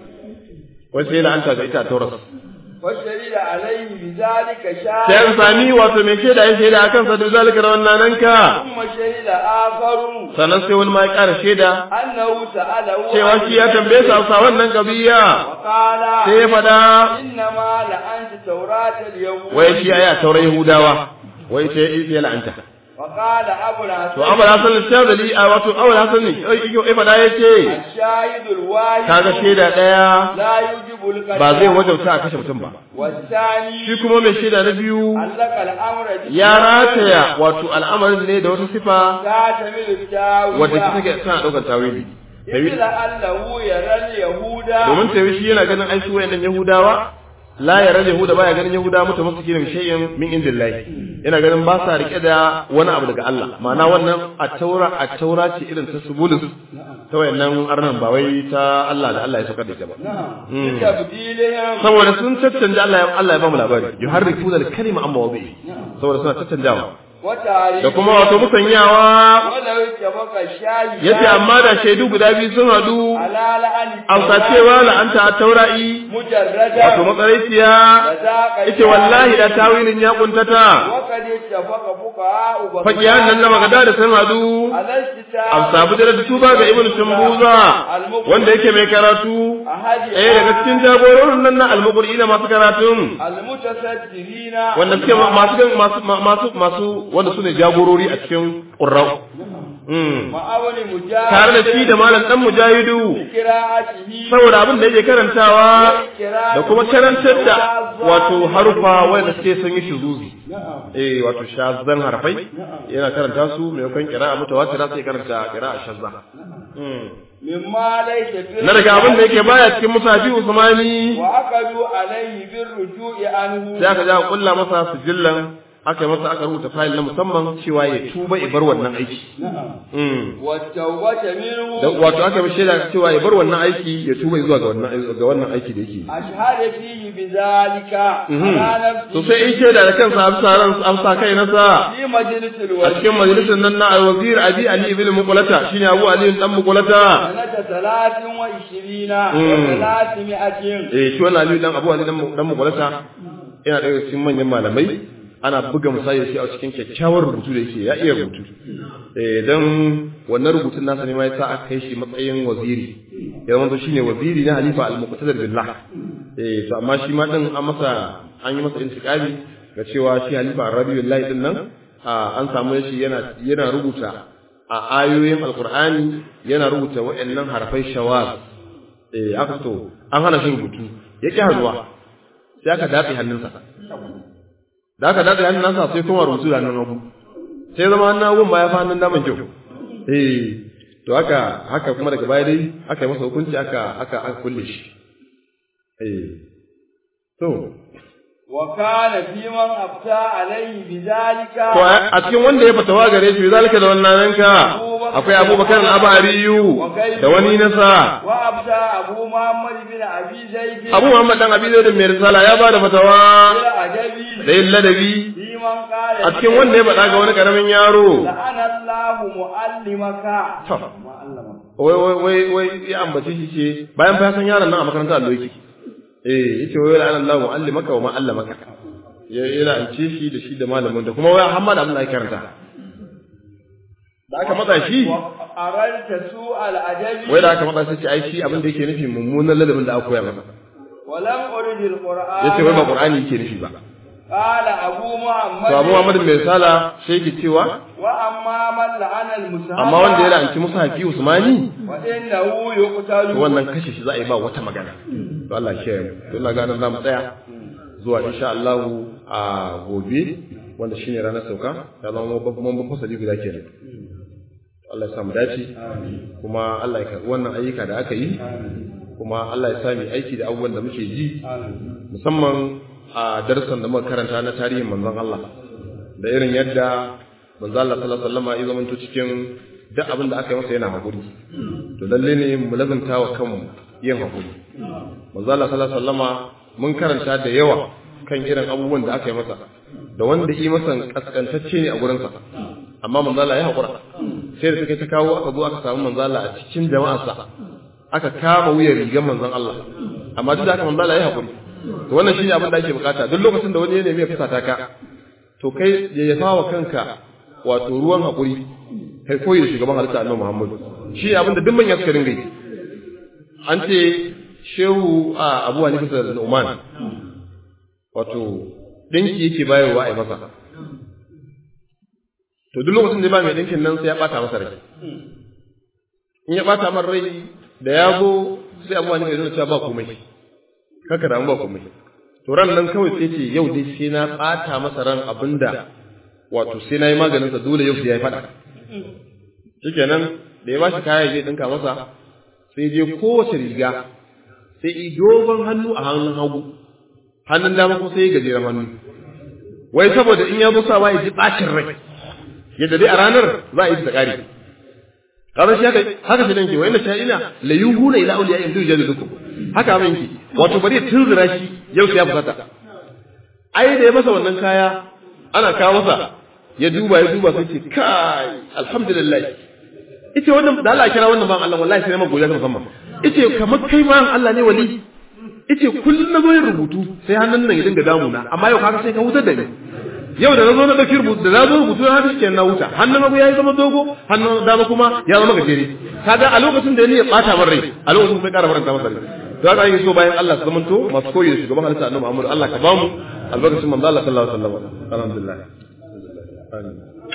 wai sai la'anta ga ita taura fashhida alayhi bidhalika sai an shahid sami wato mai shaida ya shaida akan sa da zalika da wannan nan ka thumma shahida akharu sannan sai wani ma ya ƙara shaida annahu sa'alahu cewa shi ya tambaye sa sa wannan kabiya wa qala sai ya faɗa innama la anta tawrat al-yawm wai shi aya taura yahudawa wai sai ya la'anta wa qala abu to abu hasan al-shadali a wato abu hasan ne ya faɗa ya ce الشاهد الواحد kaga shaida ɗaya لا يجب القتل ba zai wajauta a kashe mutum ba والثاني shi kuma mai shaida na biyu علق الامر ya rataya wato al'amarin ne da wata sifa تعتمد التاويل wadda ta take tana ɗaukar tawili إذ لعله يرى اليهود domin tawi shi yana ganin ai su wayannan yahudawa la ya rage yahuda baya ganin yahudawa mutum suke da shay'in min indillahi yana ganin ba sa rike da wani abu daga Allah ma'ana wannan a taura a taura ce irin ta subulus ta wayannan arnan ba wai ta Allah da Allah ya saukar da ita ba Mm. بتبديلهم saboda sun caccanja Allah ya Allah ya ba mu labari yuharrifuna al-kalima amma wadi saboda suna caccanjawa وتعريف da kuma wato musanyawa ولو اتفق الشاهد yace amma da shaidu guda biyu sun hadu على لأن amsa cewa la'anta a taura'i مجردا wato matsaraiciya فذاك yace wallahi da tawilin ya kuntata وقد اتفق فقهاء بغداد fakiyan nan na magada da sun hadu على استتاب amsa bujira da tuba ga ibnu shumbuza wanda yake mai karatu أحد eh daga cikin jagororin nan na almuqri'ina masu karatun المتصدرين wanda suke masu masu masu masu wanda su ne jagorori a cikin ƙurrau. ma'awani mujahid Tare da shi da malam ɗan mujahidu, qira'atihi saboda abin da yake karantawa da kuma karantar da wato harufa wanda suke sun yi shuzuzi. Eh wato shazan harfai yana karanta su maimakon kira'a mutawatira sai karanta kira'a shazza. mimma laysa fi Na daga abin da yake baya cikin musafi Usmani wa aqadu alayhi bir ruju'i anhu sai aka ja kulla masa sijillan aka yi masa aka rubuta fayil na musamman cewa ya tuba ya bar wannan aiki والتوبة منه da wato aka yi shaida cewa ya bar wannan aiki ya tuba zuwa ga wannan ga wannan aiki da yake أشهد فيه بذلك Mhm. على to نفسه sai in shaida da kansa amsa ran amsa kai nasa في مجلس a الوزير cikin majalisar nan na alwazir abi ali ibn muqlata shine abu ali dan muqlata سنة ثلاث وعشرين Mhm. وثلاثمائة eh shi wannan ali dan abu ali dan dan muqlata yana daga cikin manyan malamai ana buga misali da shi a cikin kyakkyawar rubutu da yake ya iya rubutu eh dan wannan rubutun nasa ne ma yasa aka kai shi matsayin waziri ya zama shine waziri na halifa al-muqtadir billah eh to amma shi ma din an masa an yi masa intiqami ga cewa shi halifa ar-rabiullahi din nan a, an samu shi yana yana rubuta a ayoyin alqur'ani yana rubuta waɗannan harfai shawaz eh aka so an hana shi rubutu yake hannuwa sai aka dafe hannunsa da aka daɗe hannun nasa sai kuma rubutu da hannun hagu sai zama hannun hagun ma ya fi hannun daman kyau eh to haka haka kuma daga baya dai aka yi masa hukunci aka aka aka kulle shi eh to وكان في من أفتى عليه بذلك to a cikin wanda ya fatawa gare shi zalika da wannan nanka akwai Abubakar al-Abariyu da wani nasa وأفتى أبو محمد بن أبي زيد Abu Muhammad dan Abi Zaid mai risala ya bada fatawa بالعجبي da yin ladabi في من قال a cikin wanda ya faɗa ga wani karamin yaro لعن الله معلمك To. معلمك wai wai wai wai ya ambace shi ce bayan fa ya san yaron nan a makarantar allo yake eh yace wai la'ana Allah mu'allimaka wa ma'allamaka ya yana ance shi da shi da malamin da kuma wai Muhammad abin da ake karanta da aka matsa shi أردت سوء الأدب wai da aka matsa shi ce ai shi abin da yake nufi mummunan ladabin da aka koya masa ولم أرد القرآن yace wai ba Qur'ani yake nufi ba قال أبو محمد to Abu Muhammad mai sala sai yake cewa وأما من لعن المصحف amma wanda ya la'anci Musa Hafi Usmani فإنه يقتل to wannan kashe shi za a yi ba wata magana to Allah ya kiyaye mu to Allah ganin zamu tsaya zuwa insha Allah a gobe wanda shine ranar sauka ya zama babban babban fasali guda kenan Allah ya samu dace kuma Allah ya karbi wannan ayyuka da aka yi kuma Allah ya sami aiki da abubuwan da muke ji musamman a darsan da muka karanta na tarihin manzon Allah da irin yadda manzon Allah sallallahu alaihi wasallam ya zamanto cikin duk abin da aka yi masa yana hakuri to lalle ne mu lazanta wa kanmu yin hakuri manzon Allah sallallahu alaihi wasallam mun karanta da yawa kan irin abubuwan da aka yi masa da wanda yi masa kaskantacce ne a gurinsa amma manzon Allah ya hakura sai da suka ta kawo aka zo aka samu manzon Allah a cikin jama'arsa aka kama wuyan rigar manzon Allah amma duk da haka manzon Allah ya hakuri to wannan shine abin da ake bukata duk lokacin da wani ya nemi ya fusata ka to kai ya yafa wa kanka wato ruwan hakuri kai koyi da shugaban halitta annabi Muhammad shi abin da duk manyan suka ringa yi an ce shehu a Abu Hanifa da Nu'man wato dinki yake bayarwa a yi masa to duk lokacin da ba mai dinkin nan sai ya bata masa rai in ya bata masa rai da ya zo sai Abu Hanifa ya zo cewa ba komai kaka damu ba komai to ran nan kawai sai ce yau dai sai na bata masa ran abinda wato sai na yi maganin sa dole yau sai ya fada shikenan da ya bashi kaya zai dinka masa sai je kowace riga sai i dogon hannu a hannun hagu hannun dama kuma sai ya gajeren hannu wai saboda in ya zo sa ya ji bacin rai yadda dai a ranar za a yi ta kare kaza shi haka haka shi danke wa inna sha'ina la yuhuna ila awliya in dujja dukum haka abin ki wato bari tunzura shi yau sai ya fusata ai da ya masa wannan kaya ana kawo masa ya duba ya duba sai ce kai alhamdulillah ita wannan da Allah kira wannan ban Allah wallahi sai ma godiya ta musamman ita kamar kai ban Allah ne wali ita kullun na zo yin rubutu sai hannun nan ya dinga damuna amma yau kaga sai ka hutar da ni yau da na zo na ɗauki rubutu da na zo rubutu na haka kenan na huta hannun hagu ya yi zama dogo hannun dama kuma ya zama gajere kaga a lokacin da ni ya ɓata min rai a lokacin kuma ya ƙara faranta masa rai to haka ake so bayan Allah su zamanto masu koyi da shugaban halitta annabi Muhammad Allah ka bamu albarkacin manzo Allah sallallahu alaihi wasallam alhamdulillah amin